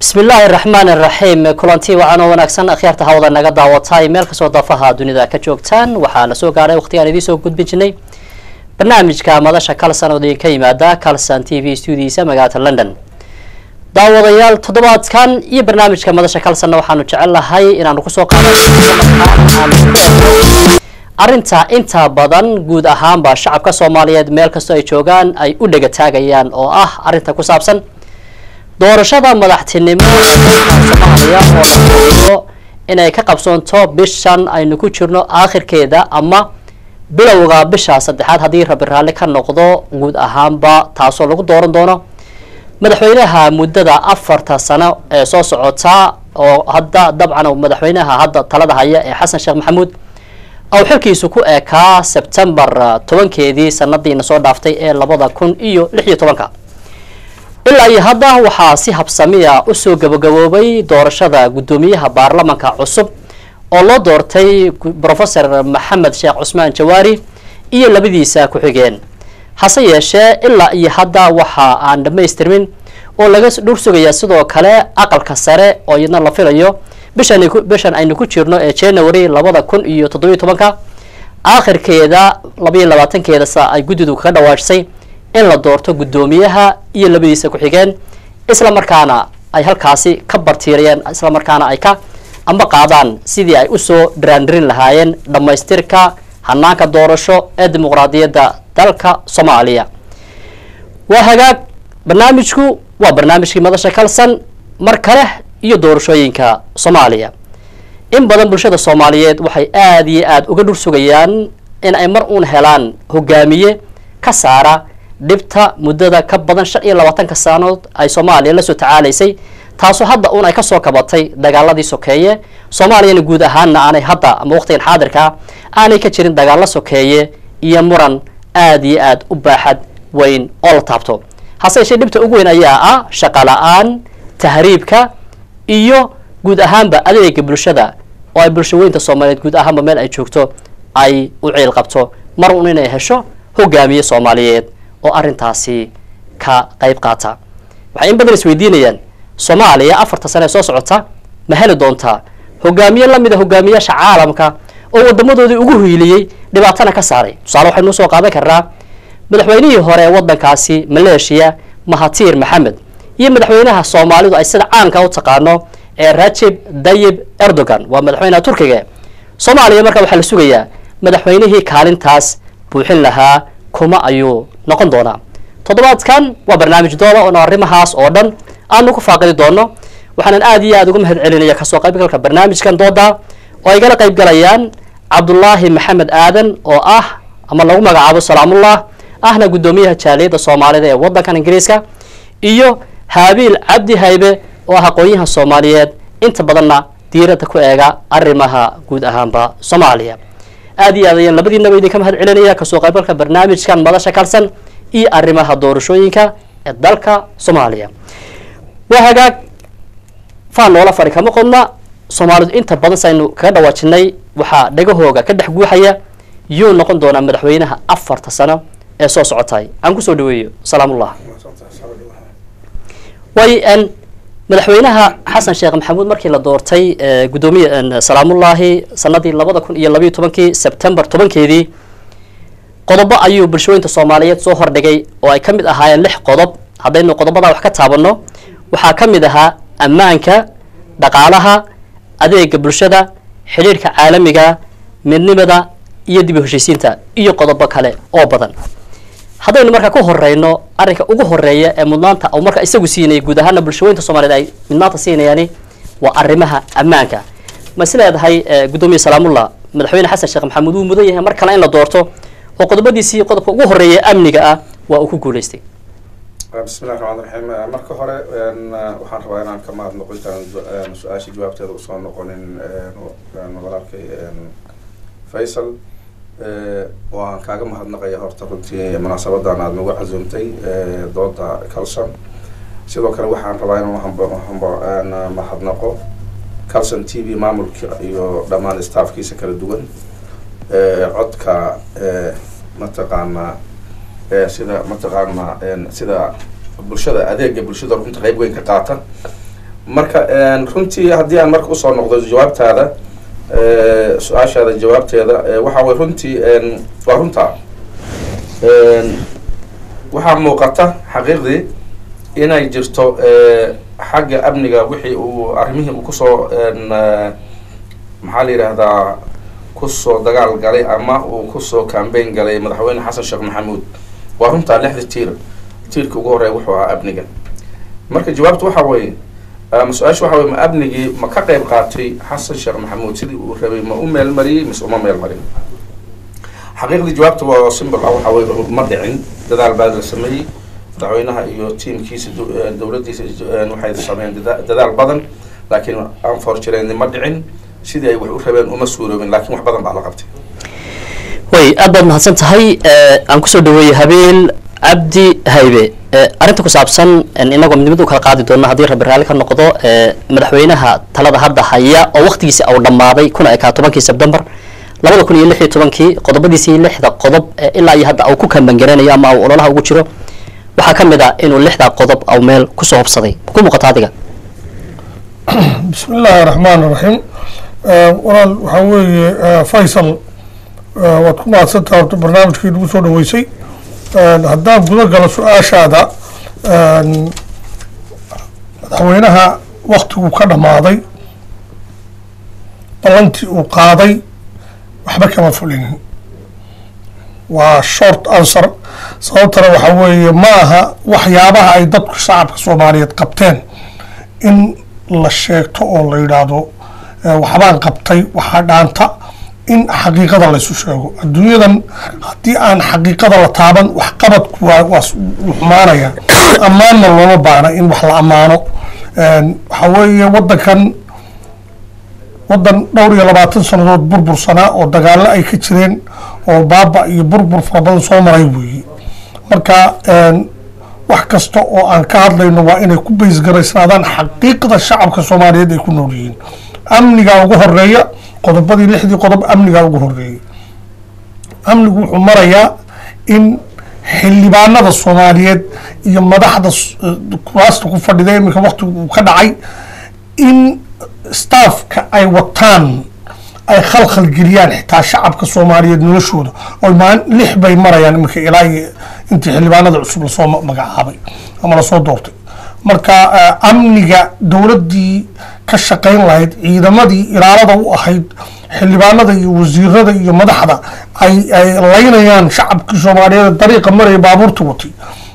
bismi illaahi raxmaan iraxiim kulanti wacan oo wanaagsan akhyaarta hawada naga daawatay meel kastoo daafaha dunida ka joogtaan waxaa la soo gaadhay waqtigaan idiin soo gudbin jirnay barnaamijka madasha calson oo idinka yimaada calson t v studiisa magaalada london daawadayaal toddobaadkan iyo barnaamijka madasha calsonna waxaanu jecel lahay inaanu kusoo qaada arrinta inta badan guud ahaanba shacabka soomaaliyeed meel kastoo ay joogaan ay u dhega taagayaan oo ah arrinta ku saabsan doorashada madaxtinimo soomaaliya oo inay ka qabsoonto bishan aynu ku jirno aakhirkeeda ama bilowga bisha saddexaad haddii rabi raalli ka noqdo guud ahaanba taasoo lagu dooran doono madaxweynaha muddada afarta sano ee soo socota oo hadda dabcan madaxweynaha hadda talada haya ee xasan sheekh maxamuud ou xilkiisu ku eekaa sebtembar tobankeedii sanadiina soo dhaaftay ee labada kun iyo lix iyo tobanka ilaa iyo hadda waxaa si habsamiya usoo gabagaboobay doorashada guddoomiyaha baarlamanka cusub oo loo doortay professor maxamed sheekh cusmaan jawaari iyo labadiisa ku-xigeen hase yeeshee ilaa iyo hadda waxa aan dhammaystirmin oo laga dhur sugayaa sidoo kale aqalka sare oo iyadna la filayo bishan bishan aynu ku jirno ee january labada kun iyo toddobiyo tobanka aakhirkeeda labaiyo labaatankeeda sa ay guddidu kaga dhawaajisay in la doorto guddoomiyaha iyo labadiisa ku-xigeen isla markaana ay halkaasi ka bartiirayeen isla markaana ay ka amba qaadaan sidii ay usoo dhiraandhirin lahaayeen dhammaystirka hanaanka doorasho ee dimuqraadiyadda dalka soomaaliya waa hagaag barnaamijku waa barnaamijkii madasha kalsan mar kale iyo doorashooyinka soomaaliya in badan bulshada soomaaliyeed waxay aada iyo aada uga dhur sugayaan in ay mar uun helaan hogaamiye ka saara dhibta muddada ka badan shan iyo labaatanka sanood ay soomaaliya lasoo tacaalaysay taasoo hadda uun ay kasoo kabatay dagaaladii sokeeye soomaaliyana guud ahaanna aanay hadda ama waqtigan xaadirkaa aanay ka jirin dagaalo sokeeye iyo muran aada iyo aada u baaxad weyn oo la taabto hase yeeshee dhibta ugu weyn ayaa ah shaqa la-aan tahriibka iyo guud ahaanba adeega bulshada oo ay bulsho weynta soomaaliyeed guud ahaanba meel ay joogto ay u ciil qabto mar uun inay hesho hogaamiye soomaaliyeed oo arrintaasi ka qayb qaata waxay in badan isweydiinayaan soomaaliya afarta sane ee soo socota ma heli doontaa hogaamiye lamida hogaamiyaasha caalamka oo wadamadoodii ugu hiiliyey dhibaatana ka saaray tusaale waxaynu usoo qaadan karnaa madaxweynihii hore ee waddankaasi maleeshiya mahatiir maxamed iyo madaxweynaha soomaalidu ay sida caanka u taqaano ee rajib dayib erdogan waa madaxweynaha turkiga soomaaliya marka waxaa la sugayaa madaxweynihii kaalintaas buuxin lahaa kuma ayuu noqon doonaa toddobaadkan waa barnaamij dooda oona arrimahaas oo dhan aanu ku faaqidi doono waxaanan aada iyo aada uga mahad celinaya kasoo qaybgalka barnaamijkan dooda oo ay gala qayb galayaan cabdulaahi maxamed aadan oo ah ama lagu magacaabo salaamullah ahna guddoomiyaha jaaliyadda soomaalida ee waddankan ingiriiska iyo haabiil cabdi haybe oo ah aqoon-yahan soomaaliyeed inta badanna diiradda ku eega arrimaha guud ahaanba soomaaliya aada iyo aad ayaan labadiinaba idinka mahad celinaya kasoo qaybgalka barnaamijkan madasha kalsan iyo arrimaha doorashooyinka ee dalka soomaaliya waa hagaag faan noola fari kama qodna soomaalidu inta badan saynu kaga dhawaajinay waxaa dhagahooga ka dhex guuxaya yuu noqon doonaa madaxweynaha afarta sano ee soo socotay aan kusoo dhaweeyo salaamullah way n madaxweynaha xasan sheekh maxamuud markii la doortay guddoomiye salaamullaahi sanadii labada kun iyo labayo tobankii sebtembar tobankeedii qodobo ayuu bulshooyinta soomaaliyeed soo hordhigay oo ay ka mid ahaayeen lix qodob haddaynu qodobadaa wax ka taabanno waxaa ka mid ahaa ammaanka dhaqaalaha adeega bulshada xidhiirhka caalamiga midnimada iyo dib u heshiisiinta iyo qodobo kale oo badan haddaynu markaa ku horeyno arrinka ugu horeeya ee mudnaanta u markaa isagu siinayay guud ahaana bulshooyinta soomaliyeed ay mudnaanta siinayaani waa arrimaha ammaanka ma is leedahay guddoomiye salaamullah madaxweyne xasan sheekh maxamuud wuu mudan yahay mar kale in la doorto oo qodobadiisii qodobka ugu horeeya amniga ah waa uu ku guuleystay bismillahi raxmaan raxiim marka hore waxaan rabaa inaan ka mahadnaqo intaan su-aashii jawaabteeda usoo noqonin walaalkay faysal oo aan kaaga mahadnaqaya horta runtii munaasabadan aada nagu casuumtay dooda calson sidoo kale waxaan rabaa inaan mahadnaqo calson t v maamulka iyo dhammaan staffkiisa kala duwan codka mataqaanaa sida mataqaanaa sida bulshada adeega bulshada runta qayb weyn ka qaata marka runtii haddii aan marka usoo noqdo jawaabtaada su-aashaada jawaabteeda waxa way runtii waa runtaa waxaa muuqata xaqiiqdii inay jirto xagga amniga wixii uu arrimihii uu kusoo maxaa la yidhaahdaa kusoo dagaal galay ama uu kusoo cambayn galay madaxweyne xasan sheekh maxamuud waa runtaa lixda tiir tiirka ugu horeeya wuxuu ahaa amniga marka jawaabtu waxa weeye ama su-aasha waxa weye ma amnigii ma ka qayb qaatay xasan sheekh maxamuud sidii uu rabay ma u meel mariyey mise uma meel marin xaqiiqdii jawaabta waa simbol ah waxa weye ma dhicin dadaal baa la sameeyey madaxweynaha iyo tiimkiisa dowladdiisa waxay sameeyeen dadaal badan laakiin unfortunately ma dhicin sidii ay wax u rabeen uma suuroobin laakiin wax badan baa la qabtay way aad baad mahadsan tahay aan kusoo dhaweeyey habeen cabdi haybe arrinta ku saabsan inagoo midnimada u kala qaadi doona haddii rabbi raalli ka noqdo madaxweynaha talada hadda haya oo waktigiisi au dhammaaday kuna ekaa tobankii sebtembar labada kun iyo lix iyo tobankii qodobadiisii lixda qodob ilaa iyo hadda au ku kambangaranayo ama au ololaha ugu jiro waxaa ka mid ah inuu lixda qodob au meel kusoo hobsaday ku muuqata adiga bismi illaahi raxmaan raxiim walaal waxaa weeye faysal waad ku mahadsantaha horta barnaamijkii nagu soo dhaweysay haddaan guda galo su-aashaada madaxweynaha waktiguu ka dhammaaday ballantii uu qaaday waxba kama fulinin waa short answer sababtana waxaa weeye ma aha waxyaabaha ay dadku shacabka soomaaliyeed qabteen in la sheegto oo la yidhaahdo waxbaan qabtay waxaa dhaanta in xaqiiqada laysu sheego adduunyadan haddii aan xaqiiqada la taaban waxqabadku waa waa xumaanaya ammaanna looma baana in wax la ammaano waxaa weeye waddankan waddan dhowr iyo labaatan sannadood burbursanaa oo dagaallo ay ka jireen oo baaba iyo burbur fara badan soo maray weeye marka wax kasta oo aan ka hadlayno waa inay ku baysgaraysnaadaan xaqiiqda shacabka soomaaliyeed ay ku nool yihiin amnigaa ugu horeeya qodobadii lixdii qodob amnigaa ugu horeeyay amnigu wuxuu marayaa in xildhibaanada soomaaliyeed iyo madaxda kuraasta ku fadhida iminka waktigu uu ka dhacay in staffka ay wataan ay khalkhal geliyaan xitaa shacabka soomaaliyeed noloshooda oo maan lix bay marayaan iminka ilaa iyo intii xildhibaanada cusub lasoo magacaabay ama lasoo doortay marka amniga dowladdii ka shaqayn lahayd ciidamadii ilaalada u ahayd xildhibaanada iyo wasiirada iyo madaxda ay ay laynayaan shacabkii soomaaliyeed dariiqa maraya baabuurta watay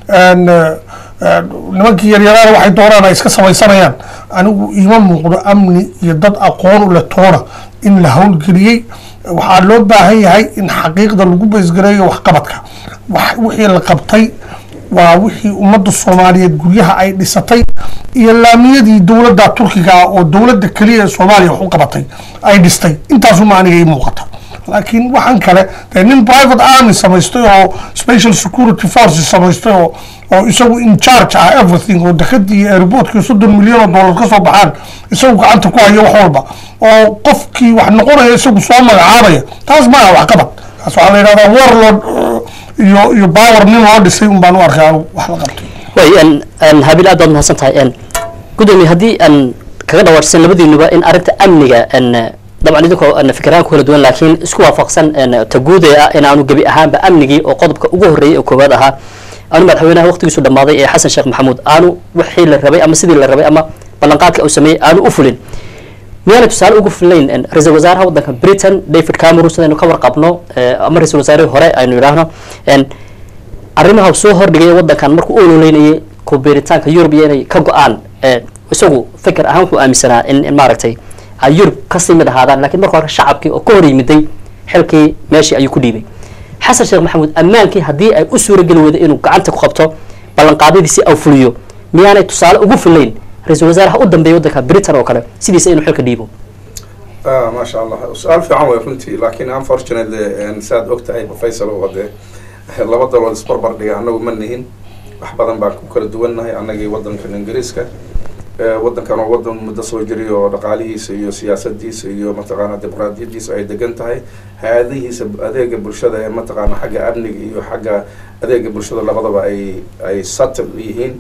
nimankii yaryaraana waxay doonaan ay iska samaysanayaan anigu iima muuqdo amni iyo dad aqoon u leh toona in la howlgeliyey waxaa loo baahan yahay in xaqiiqda lagu baysgareeyo waxqabadka wixii la qabtay waa wixii ummadda soomaaliyeed guryaha ay dhisatay iyo laamiyadii dowladda turkiga ah oo dowladda keliya ee soomaaliya wax u qabatay ay dhistay intaasuma aniga ii muuqata laakiin waxaan kale dee nin private army samaystay oo special security forces samaystay oo oo isagu in charge ah everything oo dekadii iyo airportkii soddon milyan oo dollar ka soo baxaan isagu gacanta ku hayo wax walba oo qofkii wax noqonaya isagu soo magacaabaya taas ma aha waxqabad taas waxaa la yidhahdaa warlord iyo iyo power nin loo dhisay un baan u arkay anigu wax la qabtay way n habil aad baad mahadsan tahay n gudoomiye haddii aan kaga dhawaajsan labadiinuba in arrinta amniga n dabcan idinkoo n fikiraan ku kala duwan laakiin isku waafaqsan n taguude ah in aanu gebi ahaanba amnigii oo qodobka ugu horreeyay oo koowaad ahaa aanu madaxweynaha waqtigiisu dhammaaday ee xasan sheekh maxamuud aanu wixii la rabay ama sidii la rabay ama ballanqaadka uu sameeyey aanu u fulin miyaana tusaale ugu filayn ra-iisul wasaaraha waddanka britain david cameron sidaynu ka warqabno ama ra-isul wasaarihii hore aynu idhaahno arrimaha soo hordhigay waddankan markuu u ololeynayay kubiiritaanka yurub iyo inay ka go-aan isagu fikir ahaan wuxuu aaminsanaa in in maaragtay ay yurub kasii mid ahaadaan lakiin marka hore shacabkii oo ka hor yimiday xilkii meeshii ayuu ku dhiibay xasan sheekh maxamuud ammaankii haddii ay u suurageli weydo inuu gacanta ku qabto ballanqaadyadiisi au fuliyo miyaanay tusaale ugu filayn ra-isul wasaaraha u dambeeya waddanka britain oo kale sidiisa inuu xilka dhiibo maasha allah su-aal fiican way runtii laakiin unfortunately saad og tahay faysal oo hadee laba dalood isbarbar dhiga annagu ma nihin wax badan baan ku kala duwannahay annagii waddankan ingiriiska waddankan oo waddan muddo soo jiray oo dhaqaalihiisa iyo siyaasadiisa iyo mataqaana dimuqraadiyadiisa ay degan tahay hay-adihiisa adeega bulshada ee mataqaana xagga amniga iyo xagga adeega bulshada labadaba ay ay satil yihiin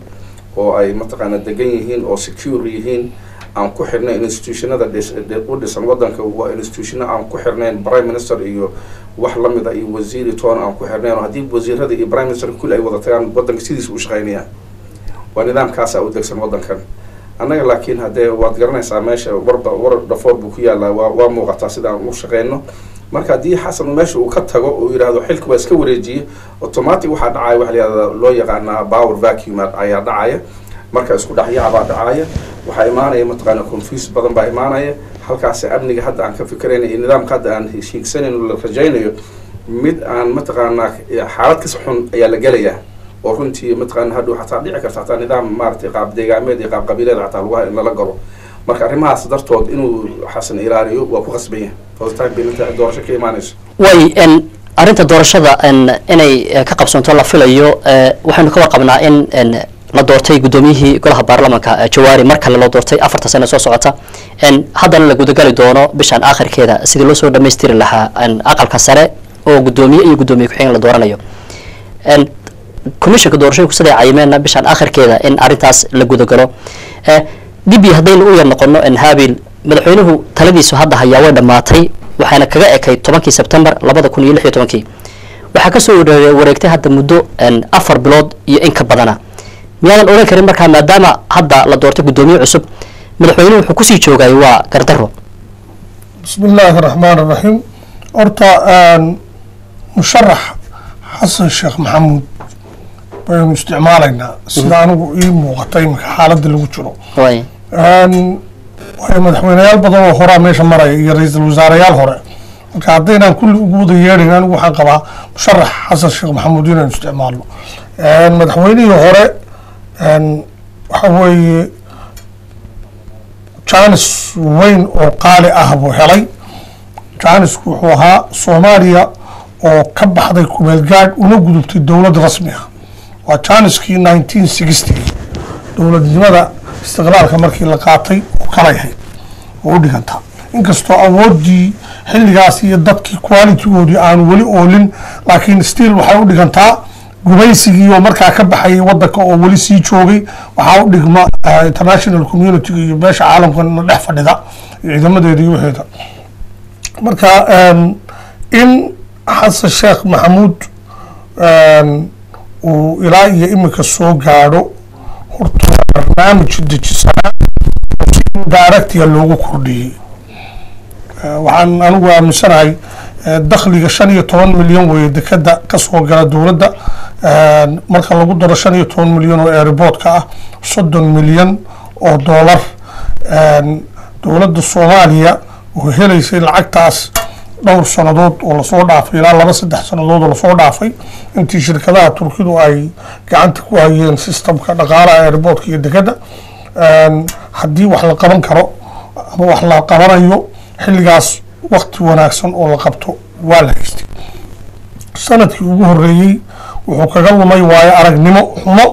oo ay mataqaana degan yihiin oo secure yihiin aan ku xirnayn institutionada dhis- dhi- u dhisan wadanka waa institutiono aan ku xirnayn prime minister iyo wax lamida iyo wasiiri toona aan ku xirnayn oo haddii wasiirada iyo prime minister kulli ay wada tagaan wadanka sidiisa u shaqaynayaan waa nidaamkaasa u degsan wadankan annaga laakiin haddee waad garanaysaa meesha warba war dhafoor buu ku yaallaa waa waa muuqataa sida aan u shaqeyno marka haddii xasan meesha uu ka tago uu yidhaahdo xilka waa iska wareejiye automatic waxaa dhacaya waxa la yihahda loo yaqaanaa power vacuum ayaa dhacaya marka isku dhexyaabaa dhacaya waxaa imaanaya mataqaana confuse badan baa imaanaya halkaas amniga hadda aan ka fikirayna iyo nidaamka hadda aan hiigsanayno la rajaynayo mid aan mataqaanaa xaalad kas xun ayaa la gelayaa oo runtii mataqaana hadhow xataa dhici karta xataa nidaam maaragtay qaab deegaameed iyo qaab qabiileed xataa lagu in lala galo marka arrimahaas dartood inuu xasan ilaaliyo waa ku qasban yahay hoostaan bilinta doorasho ka imaanayso way n arrinta doorashada n inay eh, ka qabsoonto la filayo eh, waxaynu ka warqabnaa in n la doortay guddoomiyihii golaha baarlamanka eh, jawaari mar kale loo doortay afarta sane soo socota n haddana la gudagali doono bishan aakhirkeeda sidii loo soo dhammaystiri lahaa n aqalka sare oo guddoomiye iyo guddoomiye ku-xigeen la dooranayo n commissionka doorashooyinku siday cayimeenna bishan aakhirkeeda in arrintaas la gudagalo eh, dib iyo haddaynu u yar noqono n habil madaxweynuhu taladiisu hadda hayaa way dhammaatay waxayna kaga ekay tobankii sebtembar labada kun iyo lix iyo tobankii waxaa kasoo ware- wareegtay hadda muddo n afar bilood iyo in ka badana miyaadan odhan karin markaa maadaama hadda la doortay guddoomiye cusub madaxweynuhu wuxuu kusii joogay waa gardaro بسم الله الرحمن الرحيم horta musharax xasan sheekh maxamuud baynu isticmaalaynaa sida anigu ii muuqata iminka xaaladda lagu jiro way waayo madaxweyneyaal badan oo horaa meesha maraya iyo ra-iisul wasaareyaal hore marka haddaynaan kulli ugu wada yeedhayn anigu waxaan qabaa musharax xasan sheekh maxamuud inaynu isticmaalno madaxweynihii hore waxa weeye jaanis weyn oo qaali ah buu helay jaanisku wuxuu ahaa soomaaliya oo ka baxday kumeel gaadh una gudubtay dowlad rasmi ah waa jaaniskii nineteen sixty dowladnimada istiqlaalka markii la qaatay oo kala yahay oo u dhigantaa inkastoo awooddii xilligaas iyo dadkii qualitigoodii aanu weli oolin laakiin still waxay u dhigantaa gumaysigii oo markaa ka baxayay wadanka oo weli sii joogay waxaa u dhigma eh, international community iyo beesha caalamkana dhex fadhida iyo ciidamadeeda iyo waxeeda marka em, in xasan sheekh maxamuud em, uu ilaa iyo imika soo gaadho horta barnaamij dejisanaa oo si directia loogu kordhiyey Eh, waxaan anigu aaminsanahay eh, dakhliga shan iyo toban milyan weeye dekeda kasoo gala dowladda Eh, marka lagu daro shan iyo toban milyan oo airportka ah soddon milyan oo doolar Eh, dowladda soomaaliya oo helaysay lacagtaas dhowr sannadood oo lasoo dhaafay ilaa laba saddex sannadood oo lasoo dhaafay intii shirkadaha turkidu ay gacanta ku hayeen systemka dhaqaalaha airportka iyo dekeda Eh, haddii wax la qaban karo ama wax la qabanayo xilligaas wakti wanaagsan oo la qabto waa la haystay sanadkii ugu horeeyey wuxuu kaga lumay waayo aragnimo xumo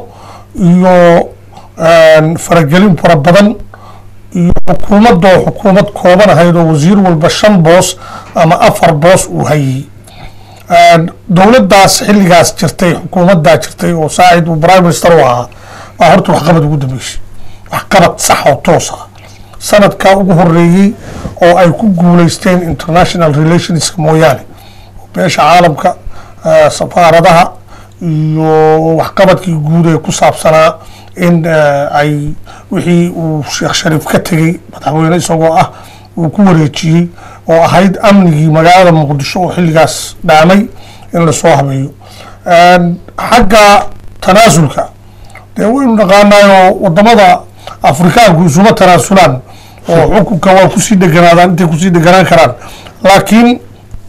iyo een, faragelin fara badan iyo xukuumadoo xukuumad kooban ahayd oo wasiir walba shan boos ama afar boos uu hayey Een, dowladdaas xilligaas jirtay xukuumaddaa jirtay oo saacid uu prime minister u ahaa baa horta waxqabad ugu dambeysay waxqabad sax oo toos ah sanadkaa ugu horeeyey oo ay ku guuleysteen international relations mooyaane beesha caalamka eh, safaaradaha iyo waxqabadkii guud ee ku saabsanaa in eh, ay wixii uu sheekh shariif ka tegey madaxweyne isagoo ah uu ku wareejiyey oo ahayd amnigii magaalada muqdisho oo xilligaas dhaamay in lasoo habeeyo Een, xagga tanaasulka dee waynu naqaanaayoo wadamada afrikaanku isuma tanaasulaan oo xukunka waa kusii dheganaadaan intay kusii dheganaan karaan laakiin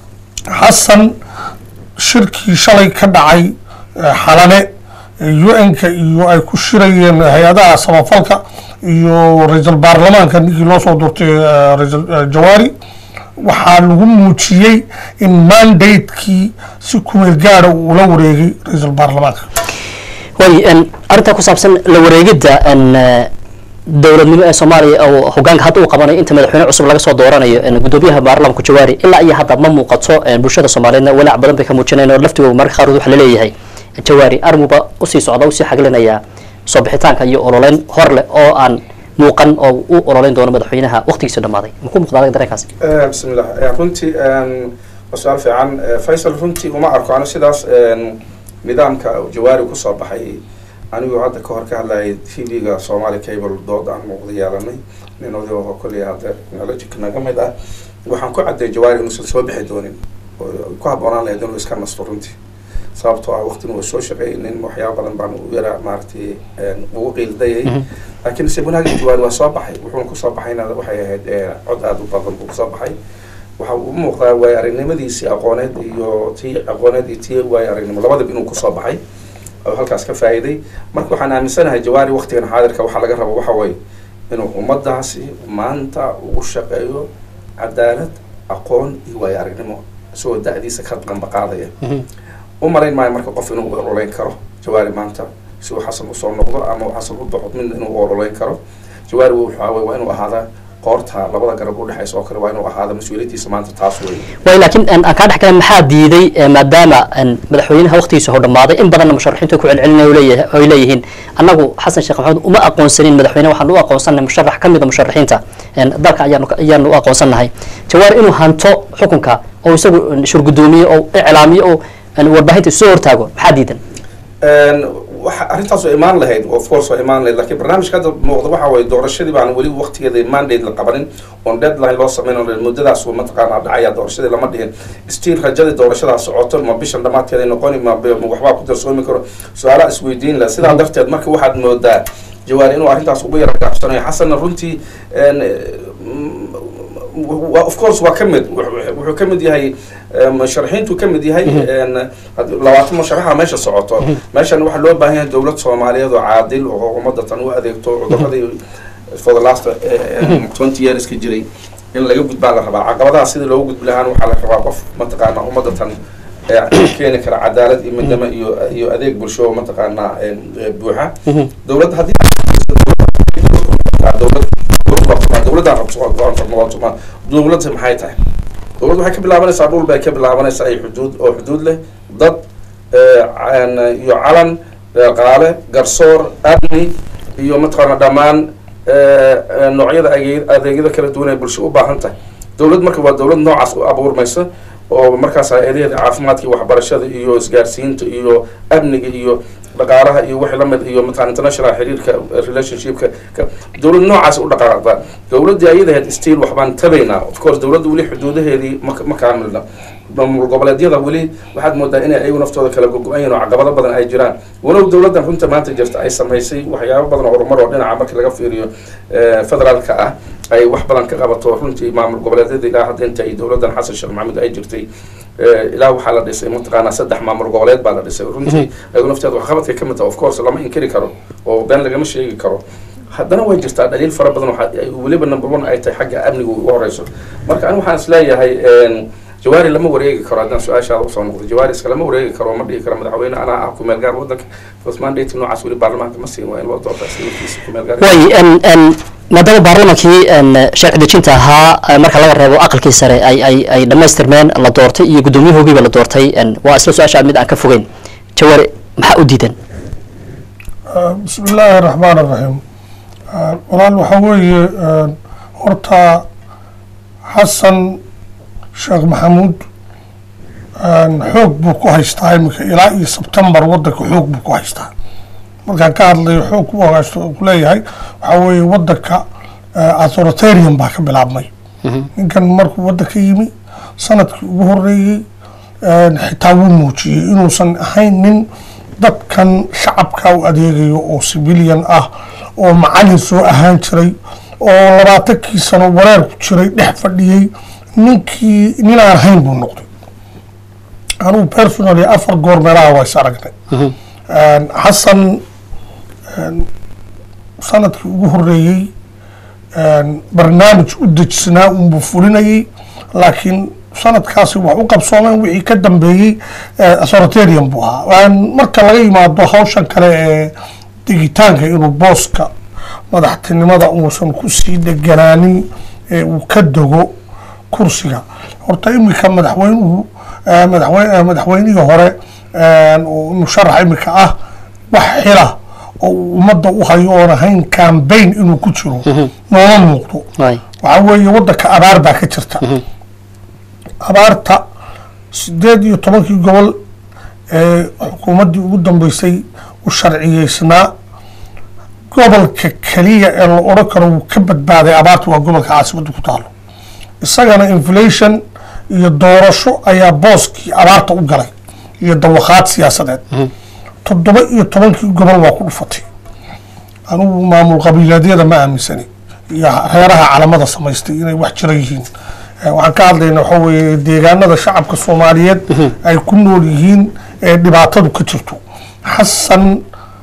xasan shirkii shalay ka dhacay eh, xalane un-ka iyo ay ku shirayeen hay-adaha samafalka iyo ra-iisul baarlamaanka ninkii loo soo doortay eh, ra-iisul eh, jawaari waxaa lagu muujiyey in mandatekii si kumeel gaara uu ula wareegay ra-iisul baarlamaanka way n arrintaa ku saabsan la wareegidda n dowladnimo ee soomaaliya oo hogaanka hadda uu qabanayo inta madaxweyne cusub laga soo dooranayo n gudoomiyaha baarlamanka jawaari ilaa iyo hadda ma muuqato n bulshada soomaaliyeedna walaac badan bay ka muujinayn oo laftigooda marka qaarkood waxa laleeyahay jawaari arrimuba usii socda usii xaglinayaa soo bixitaanka iyo ololeyn hor leh oo aan muuqan oo u ololeyn doono madaxweynaha waqtigiisa dhamaaday muxuu muuqdaa adiga dareenkaasi bismillah runtii waa su-aal fiican faysal runtii uma arko anu sidaas nidaamka jawaari kusoo baxay anigoo hadda ka hor ka hadlayay t v-ga somali cable dood aan muuqda yeelanay nin oday oo kolley hadda knowledge naga mid ah waxaan ku cadday jawaari inuusan soo bixi doonin oo ku habboonaan lahayd inuu iska nasto runtii sababtoo ah waqtin waa soo shaqeynin waxyaaba badan baan u yaraa maaragtay ugu qiildayay laakiin se wanaagga jawaari waa soo baxay wuxuuna kusoo baxayna waxay ahayd cod aada u badan buu kusoo baxay waxa u muuqdaa waay aragnimadiisii aqooneed iyo tii aqooneed iyo tii waay aragnimo labadaba inuu kusoo baxay oo halkaas ka faa'iiday marka waxaan aaminsanahay jawaari waqtigan xaadirka waxaa laga rabo waxa waye inuu ummadaasi maanta ugu shaqeeyo cadaalad aqoon iyo waayo aragnimo isagoo da-diisa ka qambaqaadaya u malayn maayo marka qof inuu ololeyn karo jawaari maanta si uu xasan usoo noqdo ama uu xasan u baxo mid inuu ololeyn karo jawaari waxaa waa inuu ahaadaa qoorta labada garab udhexaysa oo kale waa inuu ahaada mas-uuliyadiisa maanta taas wey way laakiin aan kaa dhex galan maxaa diiday maadaama madaxweynaha waqtigiisa hor dhamaaday in badanna musharaxiintu ku celcelinaya leeyahay ay leeyihiin annagu xasan sheekh maxamed uma aqoonsanin madaxweyne waxaan u aqoonsannahay musharax ka mid a musharaxiinta dalka ayaanu ayaanu u aqoonsannahay jawaar inuu hanto xukunka oo isagu shurgudoomiye oo iclaamiyo oo warbaahinta soo hortaago maxaa diidan waxa arrintaas waa imaan lahayd of course waa imaan lahayd lakiin barnaamijka hadda muuqda waxa waye doorashadii baan weli waqtigeeda mandate la qabanin oon deadline loo sameyn oo muddadaas mataqaanaa dhacaya doorashadii lama dhihin stiil rajadii doorashadaa socoto ma bishan dhamaadkeeda noqoni ma waxbaa ku darsoomi karo su-aalaha isweydiin laha sidaa darteed marka waxaad moodaa jawaari inuu arrintaas ugu yara gaabsanayo xasanna runtii of course waa kamid wuxuu kamid yahay musharaxiintu kamid yahay labaatan musharaxa meesha socoto meeshan waxaa loo baahan yahay dowlad soomaaliyeed oo caadil oo ummadda tan u adeegto cuduradii for the last twenty years ka jiray in laga gudbaa la rabaa caqabadaha sidii loogu gudbi lahaan waxaa la rabaa qof mataqaana ummadda tan keeni kara cadaalad iyo midnimo iyo iyo adeeg bulsho mataqaanaa buuxa dowladda haddii dowlad dowladda noqotoma dowladda maxay tahay dowladda waxay ka bilaabanaysaa dhul bay ka bilaabanaysaa ay xuduud oo xuduud leh dad iyo calan qaale garsoor amni iyo mataqaana dhammaan noocyada adeegyada kala duwan ay bulsho u baahan tahay dowlad marka waa dowlad noocaas u abuurmaysa oo markaas hay-adaheeda caafimaadka iyo waxbarashada iyo isgaarsiinta iyo amniga iyo dhaqaalaha iyo wixii lamid iyo mataqana international xiriirka relationshipka dowlad noocaas u dhaqaaqda dowladdii ayadaheed stiil waxbaan tabaynaa of course dowladda weli xuduudaheedii ma ma kaamilna maamul goboleedyada weli waxaad moodaa inay ayagu naftooda kala gogo-an yihin oo caqabado badan ay jiraan walow dowladdan runta maanta jirta ay samaysay waxyaabo badan oo horumar oo dhinaca marka laga fiiriyo federaalka ah ay wax badan ka qabato runtii maamul goboleedyada ilaa hadda inta ay dowladdan xasan sheekh maxamed ay jirtay ilaa waxaa la dhisay mataqaanaa saddex maamul goboleed baa la dhisay runtii ayagu nafteeda waxqabadkay ka mid taha of course lama inkiri karo oo been lagama sheegi karo haddana way jirtaa dhaliil fara badan waxa weliba number one ay tahay xagga amniga ugu horeyso marka ani waxaan is leeyahay jawaari lama wareegi karo haddaan su-aashaada usoo noqdo jawaari iska lama wareegi karo ma dhihi karo madaxweyne anaa ah kumeel gaar wadanka first mandate noocaas weli baarlamaanka ma siin waa in loo doortaa sidiisa kumeel gaar way maadaama baarlamankii sharci dejinta ahaa marka laga reebo aqalkii sare ay ay ay dhamaystirmeen la doortay iyo guddoomiyahogiiba la doortay waa isla su-aasha mid aan ka fogeyn jawaari maxaa u diidan bismi illaahi raxmaan raxiim walaal waxaa weeye horta xasan sheekh maxamuud xoog buu ku haystaa iminka ilaa iyo sebtembar wadanka xoog buu ku haystaa markaan ka hadlayo xoog ku haysto kuleeyahay waxaa weeye wadanka authoritarian baa ka bilaabmay ninkan markuu wadanka yimi sanadkii ugu horeeyey xitaa wuu muujiyey inuusan ahayn nin dadkan shacabka u adeegayo oo civilian ah oo macalin soo ahaan jiray oo labaatankii sano wareer ku jiray dhex fadhiyey ninkii nin aan ahayn buu noqday anugu personally afar goor meelaha waa is aragnay xasan sanadkii ugu horeeyey barnaamij u dejisnaa unbuu fulinayay laakiin sanadkaasi wax u qabsoomeen wixii ka dambeeyey authoritarian buu ahaa marka laga yimaado hawshan kale ee digitaanka inuu booska madaxtinimada uusan kusii deganaanin ee uu ka dego kursiga horta iminka madaxweynuhu madaxwe madaxweynihii hore musharax iminka ah wax xila oo uu ummadda u hayo oon ahayn cambaign inuu ku jiro nooma muuqdo waay waxaa weeye waddanka abaar baa ka jirta abaarta sideed iyo tobankii gobol ee xukuumaddii ugu dambeysay u sharciyeysnaa gobolka keliya ee la odhan karo wuu ka badbaaday abaarta waa gobolka caasimadda ku taalo isagana inflation iyo doorasho ayaa booskii abaarta u galay iyo dawakhaad siyaasadeed toddoba iyo tobankii gobol waa ku dhufatay anugu maamul qabiileedyada ma aaminsani iyo reeraha calamada samaystay inay wax jira yihiin Eh, waxaan ka hadlayna waxa weeye deegaanada shacabka soomaaliyeed ay ku nool yihiin ee dhibaatadu ka jirto xasan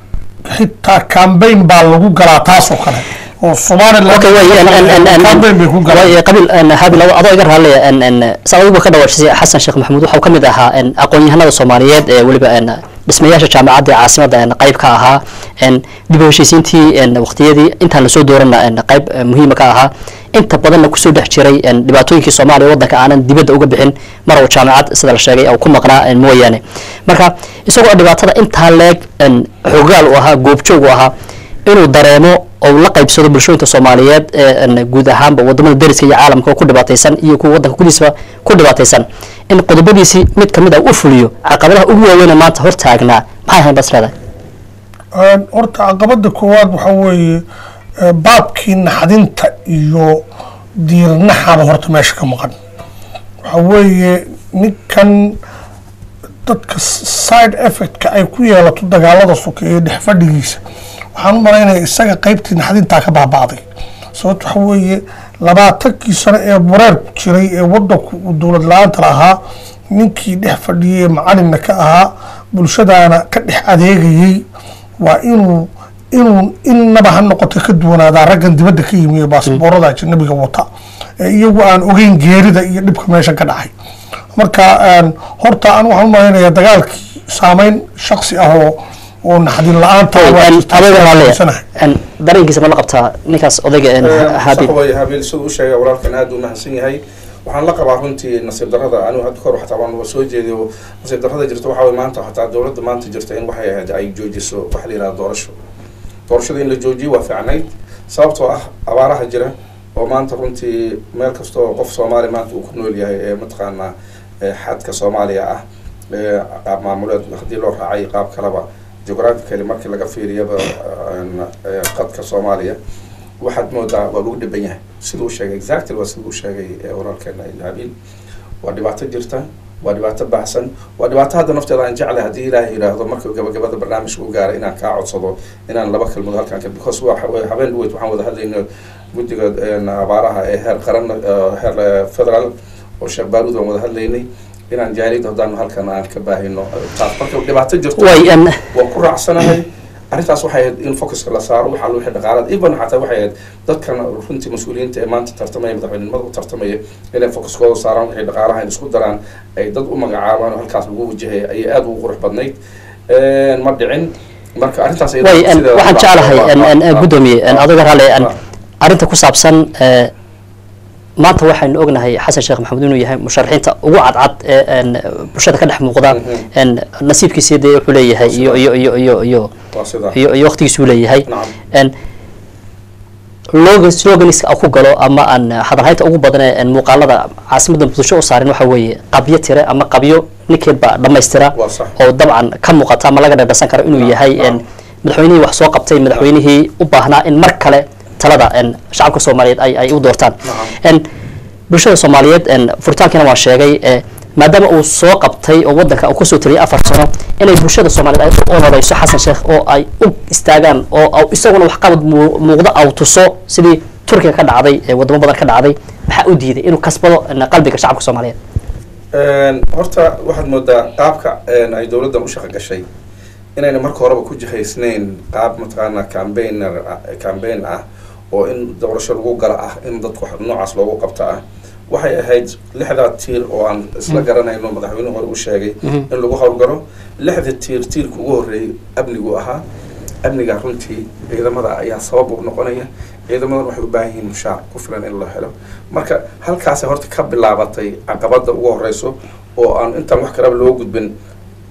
xitaa cambaign baa lagu galaa taasoo kale oo somaliland okay way en en en en cambaign bay ku galaan way qabil en habil adoo iga raallaya en en sababu ka dhawaajisay xasan sheekh maxamuud waxa uu ka mid ahaa en aqoon-yahanada soomaaliyeed ee weliba en dhismayaasha jaamacadda ee caasimadda en qayb ka ahaa en dib u heshiisiintii en waqtiyadii intaan lasoo doorana en qayb eh, muhiima ka ahaa inta badanna kusoo dhex jiray en dhibaatooyinkii soomaaliya waddanka aanan dibadda uga bixin mar uu jaamacad sida la sheegay oo ku maqnaa en mooyaane marka isagoo dhibaatada intaa leeg en xogaal u ahaa goobjoog u ahaa inuu dareemo oo la qaybsado bulshooyinka soomaaliyeed ee en guud ahaanba wadamada dariska iyo caalamka oo ku dhibaataysan iyo kuwa waddanka gudiisaba ku dhibaataysan in qodobadiisii mid kamid ah u fuliyo caqabadaha ugu waaweyna maanta hor taagnaa maxay ahayn bas leedahay Een, horta caqabada koowaad waxaa weeye eh, baabkii naxdinta iyo diirnaxaba horta meesha ka maqan waxaa weeye ninkan dadka s- side effectka ay ku yeelato dagaalada sokeeye dhex fadhigiisa waxaan u malaynaya isaga qaybtii naxdintaa ka baaba'day sababto waxa weeye labaatankii sano ee wareerku jiray ee wadanku uu dowlad la-aanta lahaa ninkii dhex fadhiyey ee macalinna ka ahaa bulshadaana ka dhex adeegayey waa inuu inuu innaba ha noqoto ka duwanaadaa raggan dibadda ka yimi ee baasboorada ajanabiga wata ee iyagu aan ogeyn geerida iyo dhibka meesha ka dhacay marka een, horta aan waxaan u malaynayaa dagaalkii saameyn shaksi ah oo oo naxdin la-aanta ah waa jirtaa, adiga sidaan raallaya aaminsanahay. en dareenkiisa ma la qabtaa ninkaas odayga en habil sax way habiil siduu u sheegay walaalkan aad u mahadsan yahay waxaan la qabaa runtii nasiib darrada anigu hadda kahor xataa waan soo jeediyo nasiib darrada jirta waxaa way maanta xataa dowladda maanta jirta in waxay ahayd ay joojiso waxa la yidhahda doorasho doorashada in la joojiyo waa fiicnayd sababtoo ah abaaraha jira oo maanta runtii meel kasta oo qof soomaali maanta uu ku nool yahay ee mataqaanaa ee xadka soomaaliya ah ee qaab maamuleed haddii loo raacay qaab kaleba geographically markii laga fiiriyaba een, ee, qadka soomaaliya waxaad moodaa waa lagu dhiban yahay siduu sheegay exactly waa siduu sheegay ee walaalkeena habiil waa dhibaato jirta waa dhibaato baahsan waa dhibaato hadda nafteeda aan jeclay haddii ilaahay yidhaahdo marka gabagabada barnaamijka u gaaray inaan kaa codsado inaan laba kelmood halkaan ka because waa waa- habeen dhaweyd waxaan wada hadlaynay guddiga een, abaaraha ee heer qaran eh, heer eh, federal oo sheekh baaruud aan wada hadlaynay inaan jaaliyadda haddaan halkan aan ka baahino taas marka dhibaato jirto way en waan ku raacsanahay arrintaas waxay ahayd in focuska la saaro waxa wixii dhaqaalada even xataa waxay ahayd dadkan runtii mas-uuliyiinta ee maanta tartamaya madaxweynenimada u tartamaya inay focuskooda saaraan wixii dhaqaalaha in isku daraan ay dad u magacaabaan oo halkaas lagu wajahay ayay aad ugu qurux badnayd ma dhicin marka arrintaas iyada way en sideeda waxaan waa- jeclahay waa- en en waa- gudoomiye en waa- adiga raallaya en waa- arrinta ku saabsan eh, maanta waxaynu ognahay xasan sheekh maxamuud inuu yahay musharaxiinta ugu cadcad ee en bulshada ka dhex muuqda Mhm. en nasiibkiisii dee wuxuu leeyahay iyo iyo iyo iyo iyo waa sidaa iyo iyo waqtigiisuu leeyahay nacam en logan sloganiska ku galo ama aan hadalhaynta ugu badan ee en muuqaalada caasimadda muqdisho u saarin waxa weeye qabyo tire ama qabyo ninkeedba dhammaystira waa sax oo dabcan ka muuqata ama laga dhadhasan karo inuu Naam, yahay en naam. madaxweynihii wax soo qabtay madaxweynihii u baahnaa in mar kale talada en shacabka soomaaliyeed ay ay u doortaan Naam. en bulshada soomaaliyeed en furitaankiina waan sheegay e maadaama uu soo qabtay oo wadanka uu kasoo taliyay afar sano inay bulshada soomaaliyeed ay u ololeyso xasan sheekh oo ay u istaagaan oo au- isaguna waxqabad muu- muuqda au tuso sidii turkiga ka dhacday ee wadamo badan ka dhacday maxaa u diiday inuu kasbado en, qalbiga shacabka soomaaliyeed Een, horta waxaad moodaa qaabka een, ay dowladdan u shaqo gashay inayna marka horeba ku jihaysnayn qaab mataqaanaa cambaigner cambaign ah oo in doorasho lagu gala ah in dadku wax noocaas loogu qabto ah waxay ahayd lixdaa tiir oo aan isla garanayno madaxweynuhu hore u sheegay in lagu howlgalo lixda tiir tiirka ugu horreeyay amnigu ahaa amniga runtii ciidamada ayaa sabab u noqonaya ciidamadan waxay u baahan yihiin mushaar ku filan in la helo marka halkaasay horta ka bilaabatay caqabada ugu horeyso oo aan intaan wax kalaba loo gudbin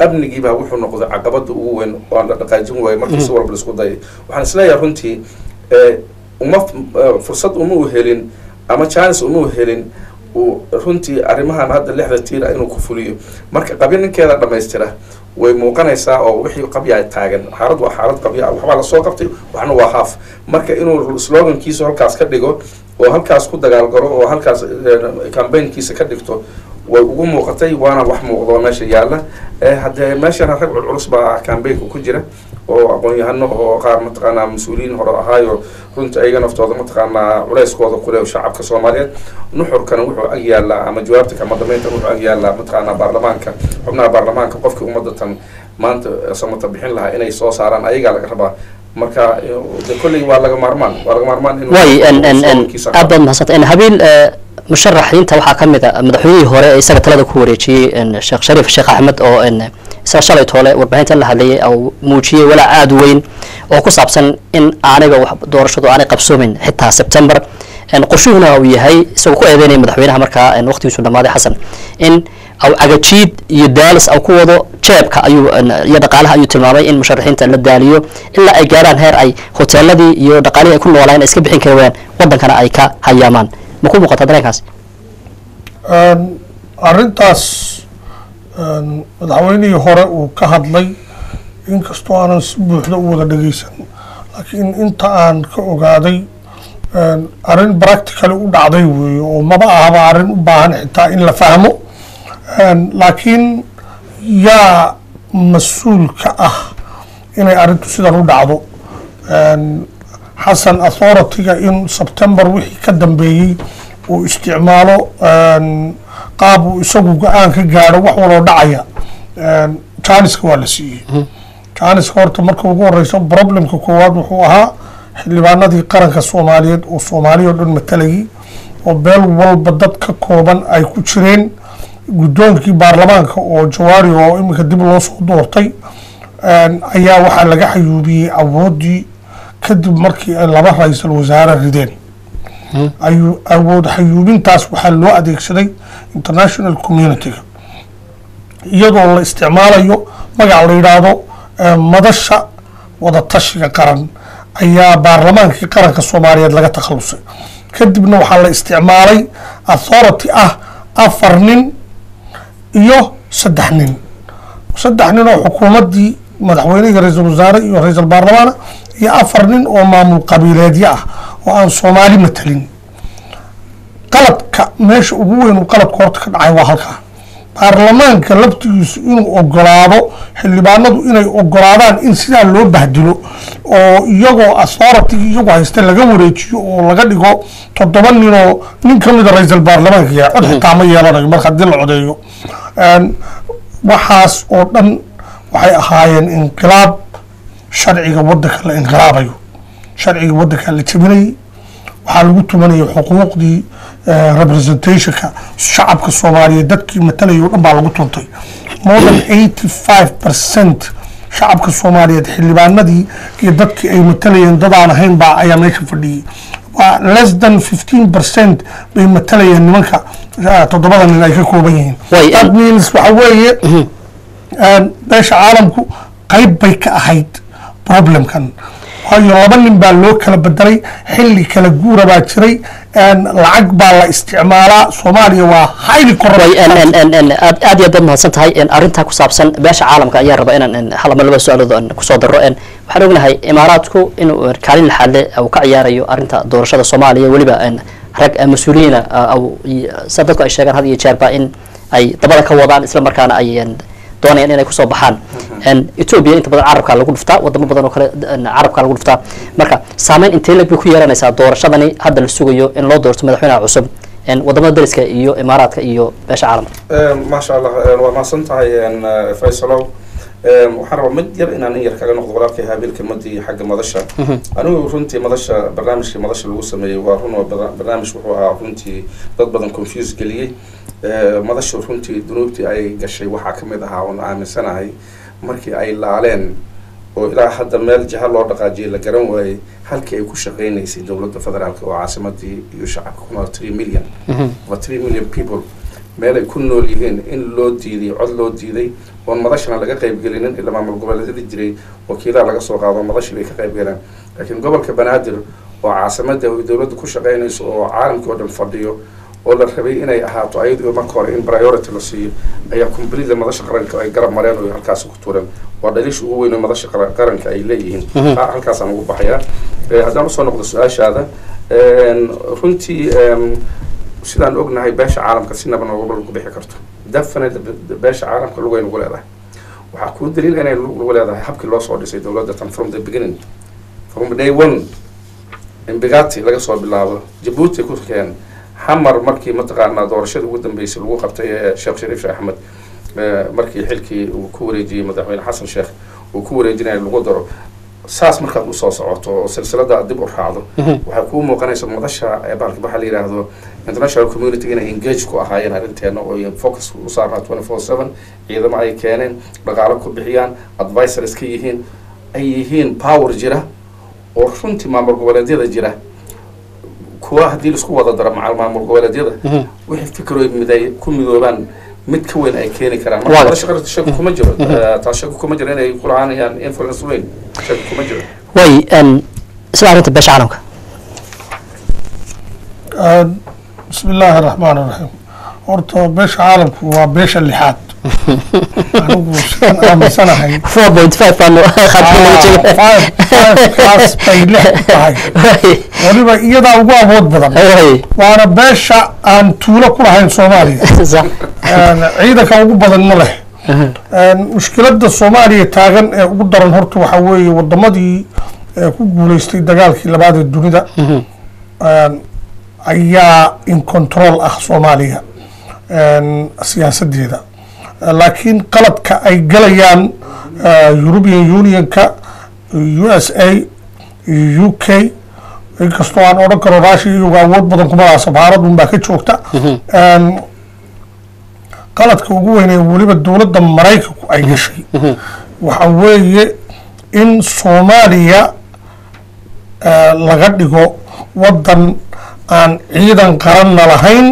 amnigiibaa wuxuu noqday caqabada ugu weyn oo aan la dhaqaajin waayo markii si walba laisku dayay waxaan isleeyahay runtii eh, uma eh, fursad uma u helin ama chance uma u helin uu runtii arrimahan hadda lixda tiira inuu ku fuliyo marka qabyo ninkeeda dhammaystira way muuqanaysaa oo wixii qabya taagan xaalad waa xaalad qabya waxbaa lasoo qabtay waxna waa haaf marka inuu slogankiisa halkaas ka dhigo oo halkaas ku dagaalgaro oo halkaas cambaynkiisa ka dhigto way ugu muuqatay waana wax muuqdo oo meesha yaalla Eh, haddee meeshana rag culculus baa cambaynka ku jira oo aqoon-yahano oo qaar mataqaanaa mas-uuliyiin hore ahaayo runta ayaga naftooda mataqaanaa culeyskooda kule shacabka soomaaliyeed nuxurkana wuxuu ag yaallaa ama jawaabta kama dambeynta wuxuu ag yaallaa mataqaanaa baarlamaanka xubnaha baarlamaanka qofkii ummadatan maanta samata bixin lahaa inay soo saaraan ayagaa laga rabaa marka eh, de kolley waa laga maarmaan waa laga maarmaan inuu way n n n slogankiisa aad baad mahadsantay n habiil eh, musharaxiinta waxaa ka mid a madaxweynihii hore ee isaga talada ku wareejiyey n sheekh shariif sheekh axmed oo n isaga shalay toole warbaahintan la hadlayay oo muujiyey walaac aada u weyn oo ku saabsan in aaniga wax doorashadu aanay qabsoomin xitaa september n qorshuhuna uu yahay isagoo ku eedeynaya madaxweynaha markaa n waqtigiisu dhamaaday xasan in aw cagajiid iyo daalis aw ku wado jeebka ayuu n- iyo dhaqaalaha ayuu tilmaamay in musharaxiinta la daaliyo ilaa ay gaaraan heer ay hoteeladii iyo dhaqaalihii ay ku noolaan ay iska bixin kari waayaan wadankana ay ka hayaamaan ma ku muuqata dareenkaas Een, arrintaas een, madaxweynihii hore uu ka hadlay inkastoo aanan si buuxda u wada dhegeysan laakiin inta aan ka ogaaday een, arrin practically u dhacday weeye oo maba ahaba arrin u baahan xitaa in la fahmo Een, laakiin yaa mas-uul ka ah inay arrintu sidan u dhacdo Een, xasan authority-ga in september wixii ka dambeeyey uu isticmaalo een, qaab uu isagu go-aan ka gaadho wax waloo dhacaya Een, janiska waa la siiyey janiska horta marka ugu horeyso problemka koowaad wuxuu ahaa xildhibaanadii qaranka soomaaliyeed oo soomaaliya oo dhan matalayay oo beel walba dad ka kooban ay ku jireen guddoonkii baarlamaanka oo jawaari oo iminka dib loo soo doortay een, ayaa waxaa laga xayuubiyey awooddii kadib markii ay laba ra-iisul wasaare rideen ayuu awood xayuubintaas waxaa loo adeegsaday international community-ga iyadoo la isticmaalayo magac la yidhaahdo eh, madasha wadatashiga qaran ayaa baarlamaankii qaranka soomaaliyeed laga takhalusay kadibna waxaa la isticmaalay authority ah afar nin iyo saddex nin saddex nin oo xukuumaddii madaxweynihii ra-iisul wasaare iyo ra-iisul baarlamaana iyo afar nin oo maamul qabiileedyo ah oo aan soomaali matalin qaladka meesha ugu weyn uu qaladka horta ka dhacay waa halkaa baarlamaanka laftigiisu inuu ogolaado xildhibaanadu inay ogolaadaan in sidaa loo bahdilo oo iyagoo authority iyagu haysta laga wareejiyo oo laga dhigo toddoba nin oo nin ka mida ra-iisul baarlamaanka yahay cod xitaa ma yeelanayo marka haddii la codeeyo Een, waxaas oo dhan waxay ahaayeen inqilaab sharciga waddanka la inqilaabayo sharciga waddanka la jebinayay waxaa lagu tumanayay xuquuqdii eh, representationka shacabka soomaaliyeed dadkii matalayay oo dhan baa lagu tuntay more than eighty five percent shacabka soomaaliyeed xildhibaanadii iyo dadkii ay matalayeen dadaan ahayn baa ayaa meesha fadhiyey waa less than fifteen percent bay matalayeen nimanka ah, toddobada nin ay ka kooban yihiin Way, that and- means waxa weeye een, beesha caalamku qayb bay ka ahayd problemkan waayo laba nin baa loo kala bedelay xilli kala guura baa jiray een, lacag baa la isticmaalaa soomaaliya waa highly corrupt way n n n n aad aad iyo aad baad mahadsan tahay n arrintaa ku saabsan beesha caalamka ayaa raba inaan n hal ama laba su-aalood aan kusoo daro n waxaan ognahay imaaraadku inuu n kaalin laxaadle uu ka ciyaarayo arrinta doorashada soomaaliya weliba n rag eh, mas-uuliyiina ah, au- i- sida dadku ay sheegaan had iyo jeerba in ay dabada ka wadaan isla markaana ay n doonayaan inay kusoo baxaan n ethiopia inta badan carabka lagu dhuftaa wadamo badan oo kale n carabka lagu dhuftaa marka saameyn intee leg bay ku yeelanaysaa doorashadani hadda la sugayo in loo doorto madaxweynaha cusub n wadamada dariska iyo imaaraadka iyo beesha caalamka maasha allah eh, waa mahadsan tahay en, eh, faysalow Eh, waxaan rabaa mid yar inaan in yar kaga noqdo walaalkay haabil kelmadii xagga madasha anigu runtii madasha barnaamijkii madasha lagu sameeyey waa run oo bada- barnaamij wuxuu ahaa runtii dad badan confuse geliyey Eh, madasha runtii dunuubtii ay gashay waxaa kamid ahaa oon aaminsanahay markii ay laaleen oo ilaa hadda meel jiha loo dhaqaajiyay la garan waayey halkii ay ku shaqeynaysay dowladda federaalk oo caasimadii iyo shacabka ku nool three million over three million people meel ay ku nool yihiin in loo diiday cod loo diiday oon madashana laga qaybgelinin ilaa maamul goboleedyada jiray wakiilaha laga soo qaado madashii bay ka qaybgaleen laakiin gobolka banaadir oo caasimada ay dowladda ku shaqeynayso oo caalamkii oo dhan fadhiyo oo la rabay inay ahaato ayadoo marka hore in priority la siiyo ayaa completely madasha qaranka ay garab mareen oo halkaasi ku tuureen waa dhaliisha ugu weyn oo madasha qara- qaranka ay leeyihiin taa halkaasaan ugu baxayaa Eh, haddaan usoo noqdo su-aashaada een, runtii een, sidaan ognahay beesha caalamka si naba nooga lagu bixi karto definitely be- beesha caalamka lugay nagu leedahay waxaa kuu daliil inay lug nagu leedahay habkii loo soo dhisay dowladda tan from the beginning from day one imbigati laga soo bilaabo jabuuti ku keen xamar markii mataqaanaa doorashadii ugu dambeysay lagu qabtay ee sheekh shariif sheekh axmed eh, markii xilkii uu ku wareejiyey madaxweyne xasan sheekh uu ku wareejinaya lagu daro saas markaad usoo socoto oo silsilada aad dib u raacdo waxay kuu muuqanaysa madasha ee baalki waxaa la yidhaahdo international community inay engage ku ahaayeen arrinteena oo ay focus u saarnaa twenty four seven ciidamo ay keeneen dhaqaalo ku bixiyaan advisors ka yihiin ay yihiin power jira oo runtii maamul goboleedyada jira kuwa haddii laisku wada daro macal maamul goboleedyada wixii fikroy miday ku midoobaan mid ka weyn ay keeni karaan Waa marka gartay. shaqo shaki kuma jiro Eh, taas shaki kuma jiro inay ku lahaanayaan influence weyn shaki kuma jiro way een, sida arrinta beesha caalamka آه، بسم الله الرحمن الرحيم horta beesha caalamku waa beesha lixaad anigu sidaan aaminsanahay four point five baan khadka laga Ah, five- five kaas bay lix ku tahay weliba iyadaa ugu awood badan jeega waana beesha aan tuulo ku lahayn soomaaliya sax Een, ciidanka ugu badan ma leh Een, mushkiladda soomaaliya taagan ee ugu daran horta waxaa weeye wadamadii ee ku guuleystay dagaalkii labaad ee dunida Een, ayaa in control ah soomaaliya Een, siyaasadeeda laakiin qaladka ay galayaan eh, European Unionka u s a iyo u k inkastoo aan odhan karo raashiya iyagu awood badan kuma laha safaarad unbaa ka joogta Een, qaladka ugu weyn ee weliba dowladda maraykanku ay gashay waxa weeye in soomaaliya eh, laga dhigo wadan aan ciidan qaranna lahayn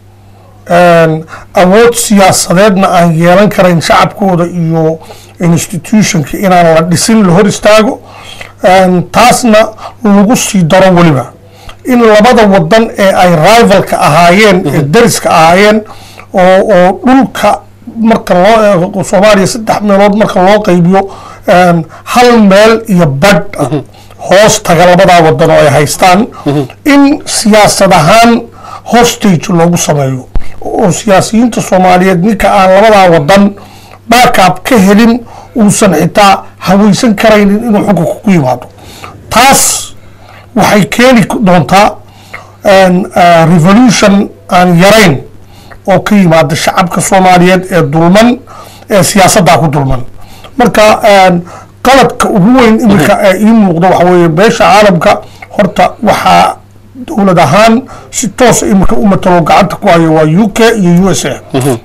een, awood siyaasadeedna aan yeelan karayn shacabkooda iyo institutionka inaan la dhisin la hor istaago een, taasna lagu sii daro weliba in labada wadan ee ay rivalka ahaayeen ee dariska ahaayeen oo oo dhulka marka loo eego soomaaliya saddex meelood marka loo qaybiyo een, hal meel iyo badh ah hoos taga labadaa wadan oo ay haystaan in siyaasad ahaan hostage loogu sameeyo oo siyaasiyiinta soomaaliyeed ninka aan labadaa wadan backup ka helin uusan xitaa haweysan karaynin inuu xukunka ku yimaado taas waxay keeni doontaa een, eh, revolution aan yarayn oo ka yimaada shacabka soomaaliyeed ee dulman ee siyaasaddaa ku dulman marka een, qaladka ugu weyn iminka ee ii muuqda waxa weeye beesha caalamka horta waxaa dowlad ahaan si toosa iminka u matalo gacanta ku hayo waa u k iyo u s a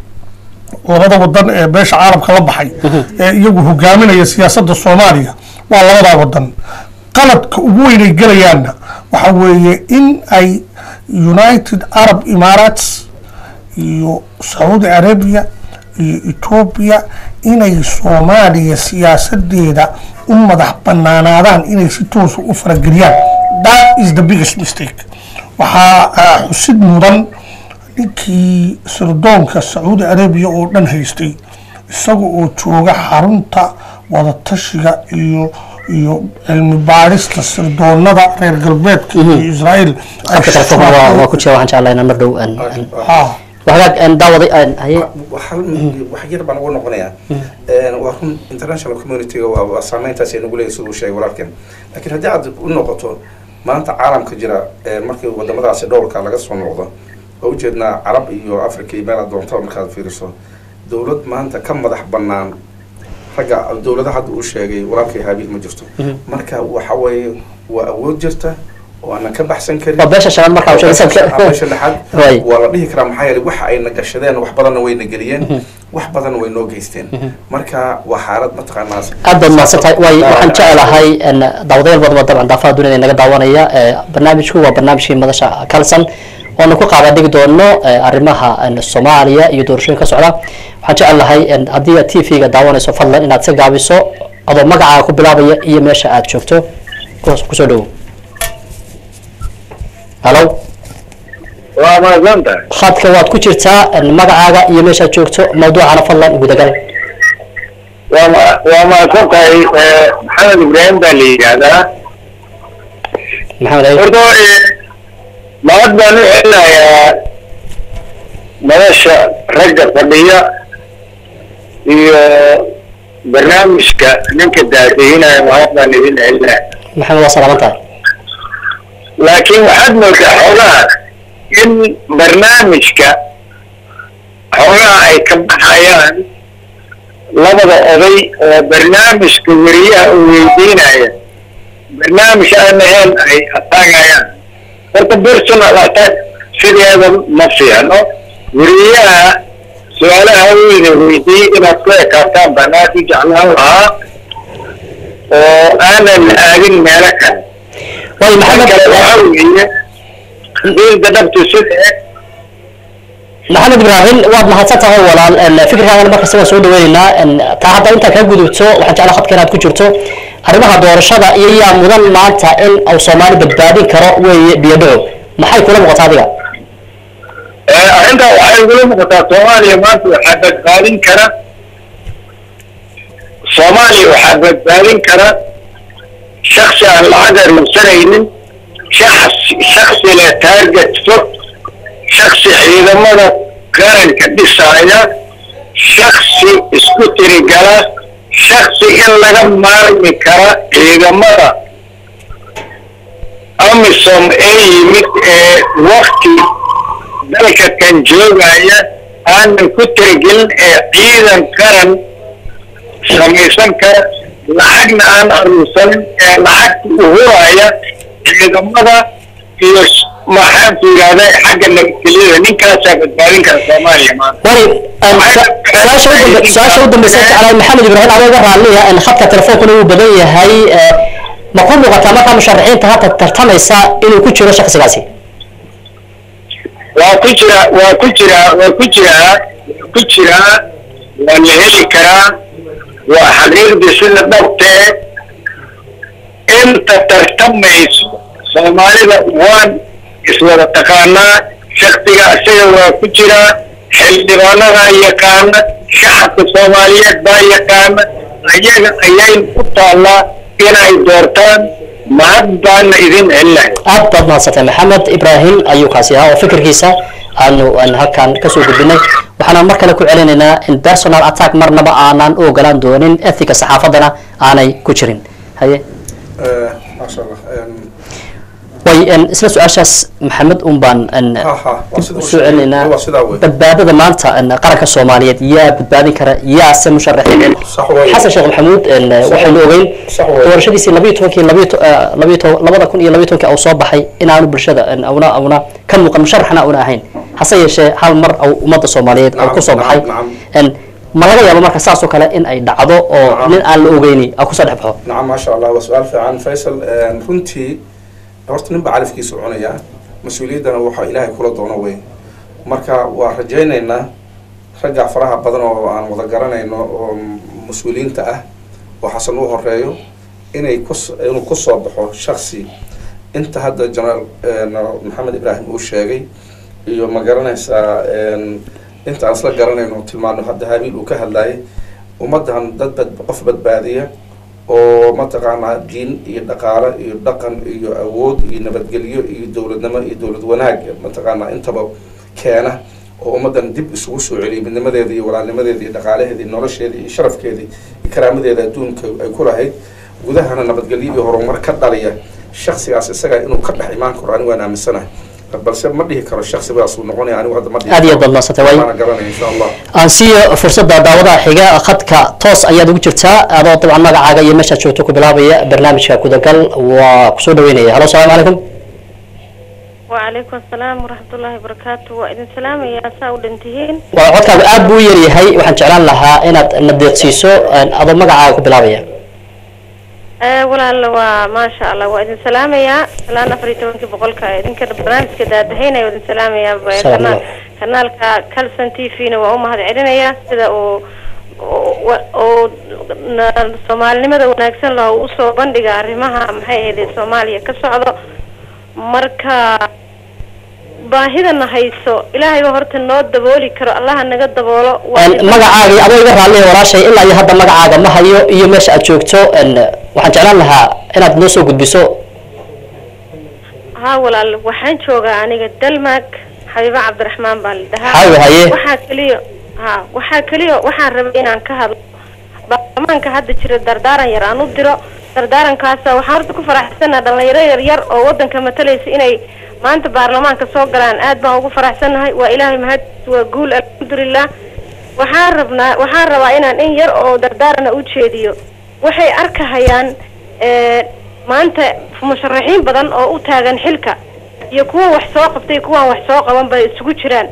labada wadan ee beesha caalamka la baxay ee iyagu hogaaminaya siyaasadda soomaaliya waa labadaa wadan qaladka ugu weyn ay gelayaanna waxa weeye in ay united arab emirates iyo sacuudi arabia iyo etoobiya inay soomaaliya siyaasadeeda u madax banaanaadaan inay si toosa u farageliyaan that is the biggest mistake waxaa ah, xusid mudan ninkii sirdoonka sacuudi arabiya oo dhan haystay isaga oo jooga xarunta wadatashiga iyo iyo cilmi baadhista sirdoonada reer galbeedka iyo israel ay khadka telefoonka waa waa ku jira waxaan jeclahay inaan mar dhow aan aan Ah, waxaag aan daawaday aan haye hal wax yar baan ugu noqonayaa waa run international community-ga waa waa saameyntaas ay nagu leeyahay siduu sheegay walaalkeen laakiin haddii aad u noqoto maanta caalamka jira ee markii wadamadaasi dhowrka laga soo noqdo oo ujeednaa carab iyo africa iyo meel aad doonto markaad fiiriso dowlad maanta ka madax banaan ragga dowladaha hadda uu sheegay walaalkay haabiil ma jirto marka waxa weeye waa awood jirta oo aanan ka baxsan karin waa beesha shanaad markaa Waa usheegay beesha sanadka lixaad Right. waa la dhihi karaa maxaa yeelay waxa ayna gashadeen wax badanna wayna geliyeen wax badanna way noo geysteen marka waa xaalad mataqaanaa aad baad mahadsan tahay waay waxaan jecelahay en, daawadayaal badan oo dabcan daafaha dunida inaga daawanaya ee, barnaamijku waa barnaamijkii madasha kalsan oonu ku qaada dhigi doono eh, arrimaha en, soomaaliya iyo doorashooyin ka socda waxaan jecel lahay en, haddii aad t v-ga daawanayso fadlan inaad si gaabiso adoo magacaaga ku bilaabaya iyo meesha aad joogto Kus- kusoo dhowow halo waa maadsantahay khadka waad ku jirtaa en, magacaaga iyo meeshaad joogto mawduucana fadlan gudagal waa ma- waa mahadsan tahay eh, maxamed ibraahim baa la yidhaahdaa maxamed ali horta eh, mahad baan u celinayaa nolosha ragga fadhiya iyo barnaamijka ninka daadihinaya mahad baan idin celinaya maxamed waa salaaman tahay laakiin waxaad moodaa xoogaha in barnaamijka xoogaha ay ka baxayaan labada oday oo barnaamijka weriyaha uu weydiinaya barnaamij aan ahayn ay ataagayaan horta personal attack sideeda ma fiicno weriyaha su-aalaha weyda weydiiyey inaad ku ekaataan baan aad u jeclaan lahaa oo aanan aadin meelo kale waayo kale maxamed waxaa weeye diinta dhabtu sida maxamed ibraahim waad mahadsan tahay walaal En, fikirkaagana markasta waan soo dhaweyneynaa En, taa hadda intaa kaa gudubto waxaan jeclaa khadka inaad ku jirto arrimaha doorashada iyo yaa mudan maanta in uu soomaali badbaadin karo weeye biyadhaco maxay kula muuqataa adiga arrintaa waxay igula muuqataa soomaaliya maanta waxaa badbaadin kara soomaaliya waxaa badbaadin kara shaksi aan lacag aruursanaynin shaksi shaksi leh taarget fog shaksi ciidamada qaranka dhisaaya shaksi isku tirigala shaksi in laga maarmi kara ciidamada amisom ee yimid ee wakti dalka kan joogaya aanan ku tirigelin ee ciidan qaran samaysan kara lacagna aan aruursanin ee lacagta uhuraya ciidamada iyo s- maxaan ku yidhahda xagga nabadgelyada ninkaasaa badbaadin kara soomaaliya maanta wari En, su- su-aasha u dambe- su-aasha u dambeysa jeclahay maxamed ibraahim adoo iga raalliya En, khadka telefoonkuna uu badan yahay Eh, ma ku muuqataa markaa musharaxiinta hadda tartamaysa inuu ku jiro shaksigaasi waa ku jira waa ku jira waa ku jiraa waa ku jiraa waa la heli karaa waa xaqiiqdii sida dhabtee inta tartamayso soomaalida waan iswada taqaanaa shaktiga isaga waa ku jiraa xildhibaanadaa yaqaana shacabka soomaaliyeed baa yaqaana ayaga ayayn ku taallaa inay doortaan mahad baana idin celinahay aad baad mahadsantay maxamed ibraahim ayuu kaasi ahaa oo fikirkiisa aanu aan halkan kasoo gudbinay waxaana mar kale ku celinaynaa in personal attack marnaba aanan u ogolaan doonin ethiga saxaafadana aanay ku jirin haye maasha allah way en, isla su-aashaas maxamed un baan en, ha ha waa sida uu soo celinaynaa sheegay. waa sidaa wey badbaadada maanta en, qaranka soomaaliyeed yaa badbaadin kara yaase musharaxiin sax wey xasan sheekh maxamuud en, waxaynu ogeyn sax wey doorashadiisii labayo tobankii labayo to- eh, labayo to- labada kun iyo labayo tobankii uu soo baxay inaanu bulshada en, auna auna ka muuqan musharaxna auna ahayn hase yeeshee hal mar au ummadda soomaaliyeed au Nacam, kusoo baxay nacam, En, ma laga yaabo marka saas oo kale in ay dhacdo oo Nacam. nin aan la ogeyni au kusoo dhex baxo nacam maasha allah waa su-aal fiican faysal runtii horta nin baa calafkiisa cunaya mas-uuliyaddana waxa ilaahay kula doono wey marka waa rajaynaynaa ragga faraha badan oo aan wada garanayno oo mas-uuliyiinta ah oo xasan u horeeyo inay kus inuu kusoo baxo shaksi inta hadda jenaraal maxamed ibraahim uu sheegay iyo ma garanaysaa inta aan isla garanayno tilmaano hadda habiil uu ka hadlayay ummaddan dad bad qof badbaadiya oo mataqaanaa diin iyo dhaqaale iyo dhaqan iyo awood iyo nabadgelyo iyo dowladnimo iyo dowlad wanaag mataqaanaa intaba keena oo ummaddan dib isugu soo celiya midnimadeeda iyo walaalnimadeeda iyo dhaqaalaheeda iyo nolosheeda iyo sharafkeeda iyo karaamadeeda adduunka ay ku lahayd gudahana nabadgelyo iyo horumar ka dhaliya shaksigaas isaga inuu ka dhex imaan karo anigu waan aaminsanahay balse ma dhihi karo shaksigaas uu noqonaya anigu hadda ma dhihi aad iyo aad baad mahadsantay waay waana garanaya insha allah aan siiyo fursadda daawadaha xiga khadka toos ayaad ugu jirtaa adoo dabcan magacaaga iyo meeshaad joogto ku bilaabaya barnaamijka gudagal waa kusoo dhaweynaya halo asalaamu calaykum وعليكم السلام ورحمة الله وبركاته وإذن سلام يا ساو دنتهين waa codkaagu aad buu u yaryahay waxaan jeclaan lahaa inaad na deeqsiiso adoo magacaaga ku bilaabaya Eh, walaal waa maasha allah waa idin salaamayaa salaan afar iyo tobankii boqolka idinka barnaamijka daadahaynaya waa idin salaamayaa Ba- Salaam kana- Allah. kanaalka calson t v na waa u mahad celinayaa sida uu uu- wa- uu na- soomaalinimada wanaagsan laha uu usoo bandhiga arrimaha maxay ahayd soomaaliya ka socdo marka baahidana hayso ilaahay baa horta noo dabooli karo allaha naga daboolo Waa Een, magacaagii adoo iga raalliya walaashay ilaa iyo hadda magacaaga ma hayo iyo meesha aad joogto een, waxaan jeclaan lahaa inaad noo soo gudbiso haa walaal waxaan joogaa aniga dalmaag xabiibo cabdiraxmaan baa la dhahaa Xabiibo, haye. waxaa keliya ha waxaa keliya waxaan rabay inaan ka hadlo baarlamaanka hadda jira dardaaran yar aan u diro dardaarankaasa waxaan horta ku faraxsanaha dhalinyaro yar yar oo wadanka matalaysa inay maanta baarlamaanka soo galaan aad baan ugu faraxsanahay waa ilaahay mahad waa guul alxamdulilah waxaan rabnaa waxaan rabaa inaan in yar oo dardaarana u jeediyo waxay arkahayaan ee, maanta musharaxiin badan oo u taagan xilka iyo kuwa wax soo qabtay kuwaan wax soo qaban bay isugu jiraan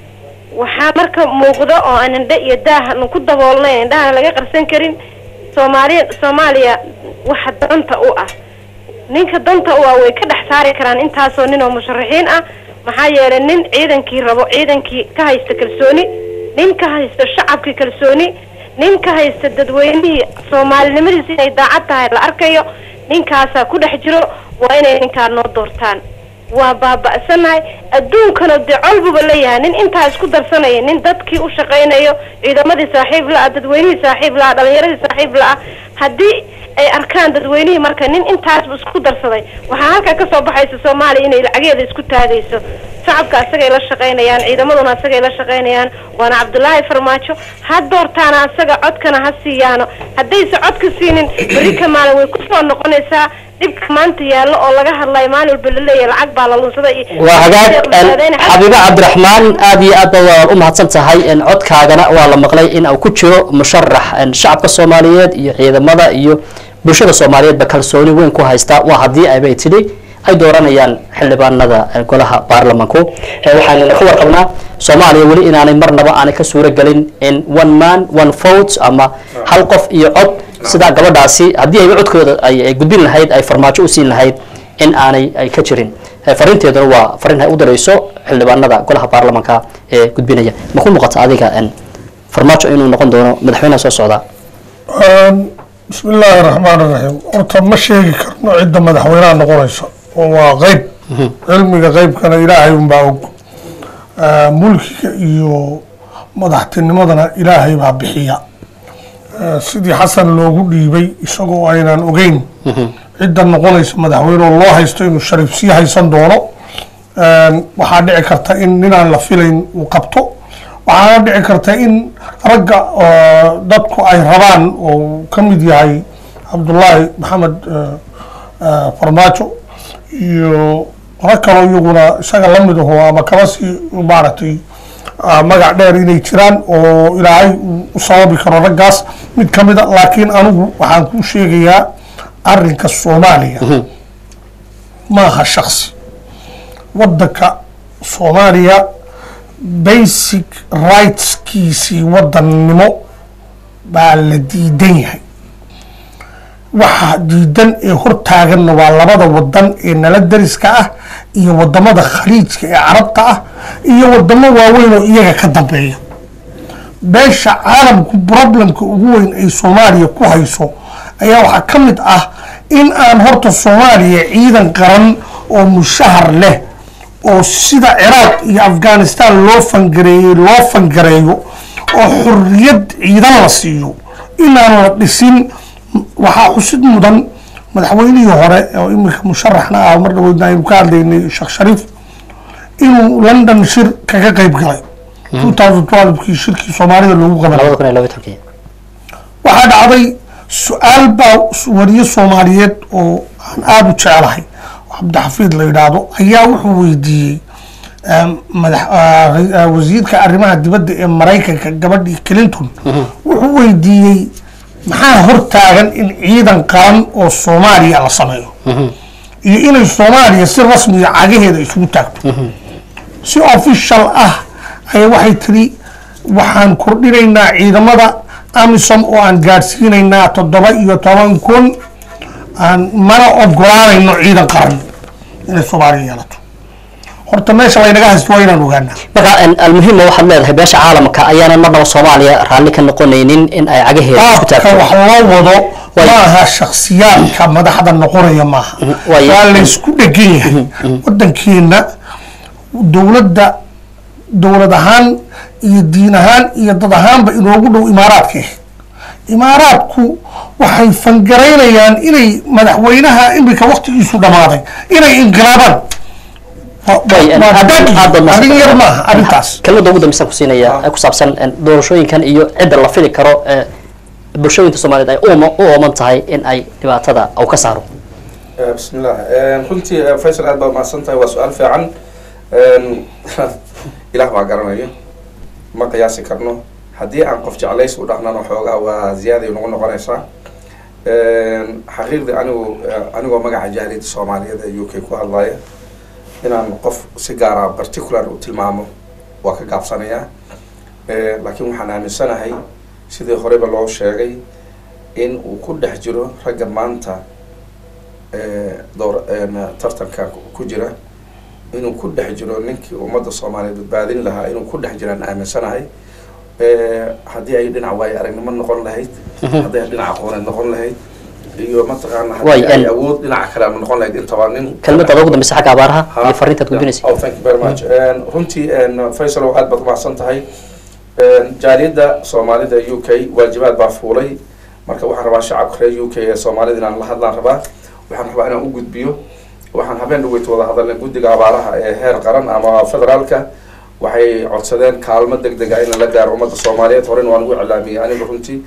waxaa marka muuqda oo aan indhe iyo daahanu ku daboolnay indhaha laga qarsan karin soomaaliya soomaaliya waxa danta u ah ninka danta u ah way ka dhex saari karaan intaasoo nin oo musharaxiin ah maxaa yeelay nin ciidankii rabo ciidankii ka haysta kalsooni nin ka haysta shacabkii kalsooni nin ka haysta dadweynihii soomaalinimadiisa inay daacad tahay la arkayo ninkaasaa ku dhex jiro waa inay ninkaa noo doortaan waa baaba'sanahay adduunkana dee colbuba leeyahay nin intaa isku darsanaya nin dadkii u shaqaynayo ciidamadii saaxiib la-ah dadweynihii saaxiib la-ah dhalinyaradii saaxiib la-ah haddii ay arkaan dadweynihii marka nin intaasba isku darsaday waxaa halkaa kasoo baxaysa soomaaliya inay lacageeda isku taagayso shacabka asagay la shaqaynayaan ciidamaduna asagay la shaqaynayaan waana cabdulaahi farmaajo ha doortaana asaga codkana ha siiyaano haddayse codka siinin berri ka maalin way kusoo noqonaysaa dhibka maanta yaallo oo laga hadlayo maalin walba laleeyahay lacag baa la lunsaday iyo waa hagaag een, xabiibo cabdiraxmaan aad iyo aad ba waad u mahadsan tahay een, codkaagana waa la maqlay in uu ku jiro musharax een, shacabka soomaaliyeed iyo ciidamada iyo bulshada soomaaliyeedba kalsooni weyn ku haysta waa haddii aybay tidhi ay dooranayaan xildhibaanada een, golaha baarlamanku Ee, waxaan ka warqabnaa soomaaliya weli inaanay marnaba aanay ka suuro gelin in one man one vote ama hal qof iyo cod sidaa gabadhaasi haddii ayba codkooda ay ay gudbin lahayd ay farmaajo u siin lahayd in aanay ay ka jirin Eh, fariinteeduna waa fariin ay u dirayso xildhibaanada golaha baarlamanka ee gudbinaya ma ku muuqata adiga en farmaajo inuu noqon doono madaxweynaha soo socda bismi illaahi raxmaan iraxiim horta ma sheegi karno cidda madaxweynaha noqonaysa oo waa qeyb cilmiga qeybkana ilaahay unbaa og Ah, mulkiga iyo madaxtinimadana ilaahay baa bixiya Ah, sidii xasan loogu dhiibay isagoo aynan ogeyn cidda noqonaysa madaxweyne oo loo haysto inuu shariif sii haysan doono Ah, waxaa dhici karta in ninaan la filayn uu qabto waxaana dhici karta in ragga oo dadku ay rabaan oo ka mid yahay cabdullaahi maxamed ah, ah, farmaajo iyo rag kaloo iyaguna isaga la mid aho ama kaba sii maaragtay ah, magac dheer inay jiraan oo ilaahay uu u sababi karo raggaas mid ka mid a laakiin anigu waxaan kuu sheegayaa arrinka soomaaliya maaha shaksi waddanka soomaaliya basic rightskiisii wadannimo baa la diidan yahay waxa diidan ee hortaaganna waa labada wadan ee nala dariska ah iyo wadamada khaliijka ee carabta ah iyo wadamo waaweyn oo iyaga ka dambeeya beesha caalamku problemka ugu weyn ay soomaaliya ku hayso ayaa waxaa ka mid ah in aan horta soomaaliya ciidan qaran oo mushahar leh oo sida ciraaq iyo afghanistan loo fangareeyey loo fangareeyo oo xorriyad ciidan la siiyo inaan la dhisin waxaa xusid mudan madaxweynihii hore oo iminka musharaxna ah mar dhaweydna aynu ka hadlaynay sheekh shariif inuu london shir kaga qeyb galay two thousand twelve-kii shirkii soomaalida loogu qabanay labada kun iyo laba tobankii waxaa dhacday su-aal baa wariye soomaaliyeed oo aan aada u jecelahay oo cabdixafiid la yidhaahdo ayaa wuxuu weydiiyey um, madax ah, ra- ah, wasiirka arrimaha dibadda ee maraykanka gabadhii clinton wuxuu weydiiyey maxaa hortaagan in ciidan qaran oo soomaaliya la sameeyo iyo inay soomaaliya si rasmiga cagaheeda isugu taagto si official ah ayaa waxay tiri waxaan kordhinaynaa ciidamada amisom oo aan gaadhsiinaynaa toddoba iyo toban kun aan mana ogolaanayno ciidan qaran inay soomaaliya yeelato horta meesha laynaga haysto waa inaan ogaanaa marka en, almuhima waxaad leedahay beesha caalamka ayaanan marnaba soomaaliya raalli ka noqonaynin in ay cagaheeda ku qaabka taagto wax loo wado Way- maaha shaksiyaadka madaxda noqonaya maaha way- waa laysku dhegan yahay wadankeena dowladda dowlad ahaan iyo diin ahaan iyo dad ahaanba inoogu dhow imaaraadka ah imaaraadku waxay fangaraynayaan inay madaxweynaha imika waktigiisu dhamaaday inay inqilaabaan Wa- wa- Way, en, waa aad- dagi. aad baad mahadsan arrin yar tahay. maaha arrintaas kelmadda ugu dambeysan ku siinaya ee ku saabsan en, doorashooyinkan iyo cidda la fili karo ee bulshooyinka soomaaliyeed ay u ooma- u ooman tahay in ay dhibaatada uu ka saaro Eh, بسم الله Eh, runtii eh, faysal aad baad mahadsan tahay waa su-aal fiican ilaah baa garanayo ma qiyaasi karno haddii aan qof jeclays u dhahnano xoogaa waa ziyaaday nagu noqonaysaa xaqiiqdii anigu eh, anigoo magaca jaaliyadda soomaaliyeed ee u k ku hadlaya inaan qof si gaara particular u tilmaamo waa ka gaabsanayaa Eh, laakiin waxaan aaminsanahay sidii horeba loo sheegay in uu ku dhex jiro ragga maanta eh, door een, tartanka ku- ku jira inuu ku dhex jiro ninkii ummadda soomaaliyeed badbaadin lahaa inuu ku dhex jiraan aaminsanahay Eh, haddii ay dhinac waayo aragnimo noqon lahayd haddii ay dhinac aqooneed noqon lahayd iyo mataqaana Way, haddii ay en- awood dhinaca kale ama noqon lahayd intaba nin kelmadda ugu dambeysa xagga abaaraha Ha. iyo fariintaad gudbinaysa Oh, thank you very much. En, runtii en, faysal aad baad umahadsan tahay En, jaaliyadda soomaalida u k waajibaad baa fuulay marka waxaan rabaa shacabka reer u k ee soomaalida inaan la hadlaan rabaa waxaan rabaa inaan u gudbiyo waxaan habeen dhaweyt wada hadalnay guddiga abaaraha ee heer qaran ama federaalka waxay codsadeen kaalmo deg deg ah in la gaaro ummadda soomaaliyeed horena waan ugu iclaamiyey aniga runtii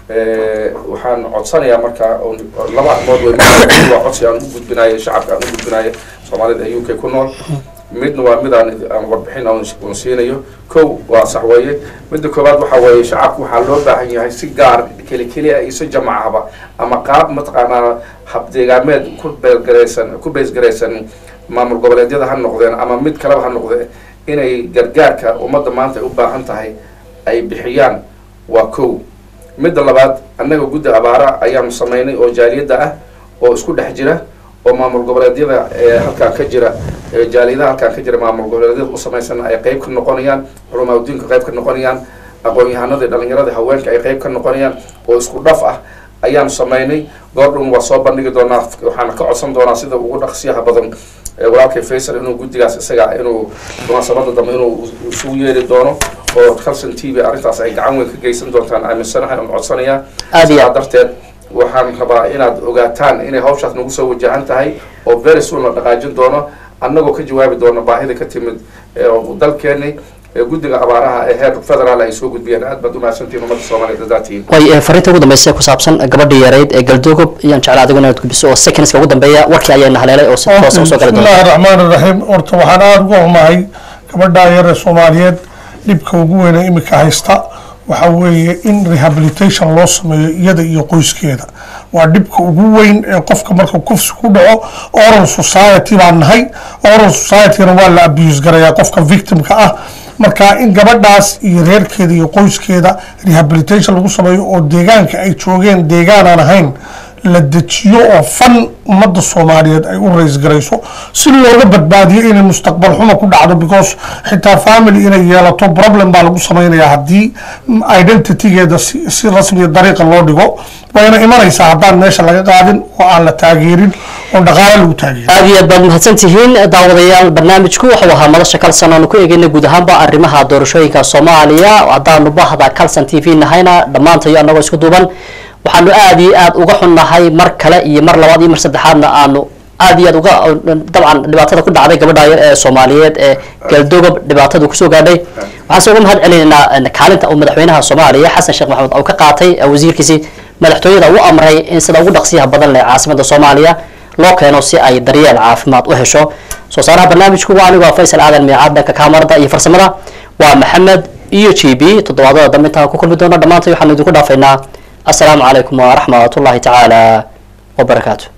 Eh, waxaan codsanayaa marka un- laba arrimood wey mid waa codsi aan u gudbinayo shacabka aan u gudbinayo soomaalida ee u k ku nool midna waa mid aan aan warbixin aan un siinayo kow waa sax weeye midda koowaad waxaa weeye shacabku waxaa loo baahan yahay si gaar keli keli ah isu jamacaba ama qaab mataqaanaa habdeegaameed ku beelgaraysan ku beesgaraysan maamul goboleedyada ha noqdeen ama mid kaleba ha noqdee inay gargaarka ummadda maanta ay u baahan tahay ay bixiyaan waa kow midda labaad annaga guddi abaara ayaanu samaynay oo jaaliyadda ah oo isku dhex jira oo maamul goboleedyada ee halkaa ka jira ee jaaliyadaha halkaa ka jira maamul goboleedyada u samaysan ay qayb ka noqonayaan culamaa diinka qayb ka noqonayaan aqoon-yahanada dhalinyarada haweenka ay qayb ka noqonayaan oo isku dhaf ah ayaanu samaynay goordhown waa soo bandhigi doonaa waxaana ka codsan doonaa sida ugu dhaqsiyaha badan ee walaalkay faysal inuu guddigaas isaga inuu munaasabada dambe inuu isugu yeeri doono oo calson t v arrintaas ay gacan weyn ka geysan doontaan aaminsanahay oon codsanayaa Aad iyo sidaa aad. darteed waxaan rabaa inaad ogaataan inay hawshaas nagu soo wajahan tahay oo very soon la dhaqaajin doono annagoo ka jawaabi doono baahida ka timid ee dalkeeni ee guddiga abaaraha ee heer federaal ay soo gudbiyeen aad baad umahadsantihin ummadda soomaaliyeed hadaatiin way eh, fariinta ugu dambeysa ee ku saabsan gabadhii yareyd ee galdogob ayaan jeclaa adigu inaad gudbiso oo secondska ugu dambeeya warkii ayaana haleelay oo si toos usoo gali doona bismillahi raxmaan iraxiim horta waxaan aada uga xumahay gabadhaa yar ee soomaaliyeed dhibka ugu weyne imika haysta waxa weeye in rehabilitation loo sameeyo iyada iyo qoyskeeda waa dhibka ugu weyn ee qofka marka kufsi ku dhaco oral society baan nahay oral society-na waa la abuse garayaa qofka victimka ah marka in gabadhaas iyo reerkeeda iyo qoyskeeda rehabilitation lagu sameeyo oo deegaanka ay joogeen deegaanaan ahayn la dejiyo oo fan ummadda soomaaliyeed ay u rays garayso si looga badbaadiyo inay mustaqbal xumo ku dhacdo because xitaa family inay yeelato problem baa lagu samaynayaa haddii identitygeeda si, si rasmiya dariiqa loo dhigo wayna imanaysaa haddaan meesha laga qaadin oo aan la taageerin oo dhaqaale lagu taageerin aad iyo aad baad mahadsan tihiin daawadayaal barnaamijku wuxuu ahaa madasha kalsan oonu ku eegeyna guud ahaanba arrimaha doorashooyinka soomaaliya haddaanu bahda kalsan t v nahayna dhammaantayo annagoo isku duuban waxaanu aad iyo aad uga xunnahay mar kale iyo mar labaad iyo mar saddexaadna aanu aad iyo aad uga dabcan dhibaatada ku dhacday gabadha yar ee soomaaliyeed ee galdogob dhibaatadu kusoo gaadhay waxaan se uga mahad celinaynaa kaalinta uu madaxweynaha soomaaliya xasan sheekh maxamed uu ka qaatay ee wasiirkiisii madaxtooyada u amray in sida ugu dhaqsiyaha badan leh caasimada soomaaliya loo keeno si ay daryeel caafimaad u hesho soo saaraha barnaamijku waa anigoo faysal aadan miicaad dhanka kaamarada iyo farsamada waa maxamed iyo g b toddobaadada dambe intaan ku kulmi doono dhammaantay waxaanu idinku dhaafaynaa السلام عليكم ورحمة الله تعالى وبركاته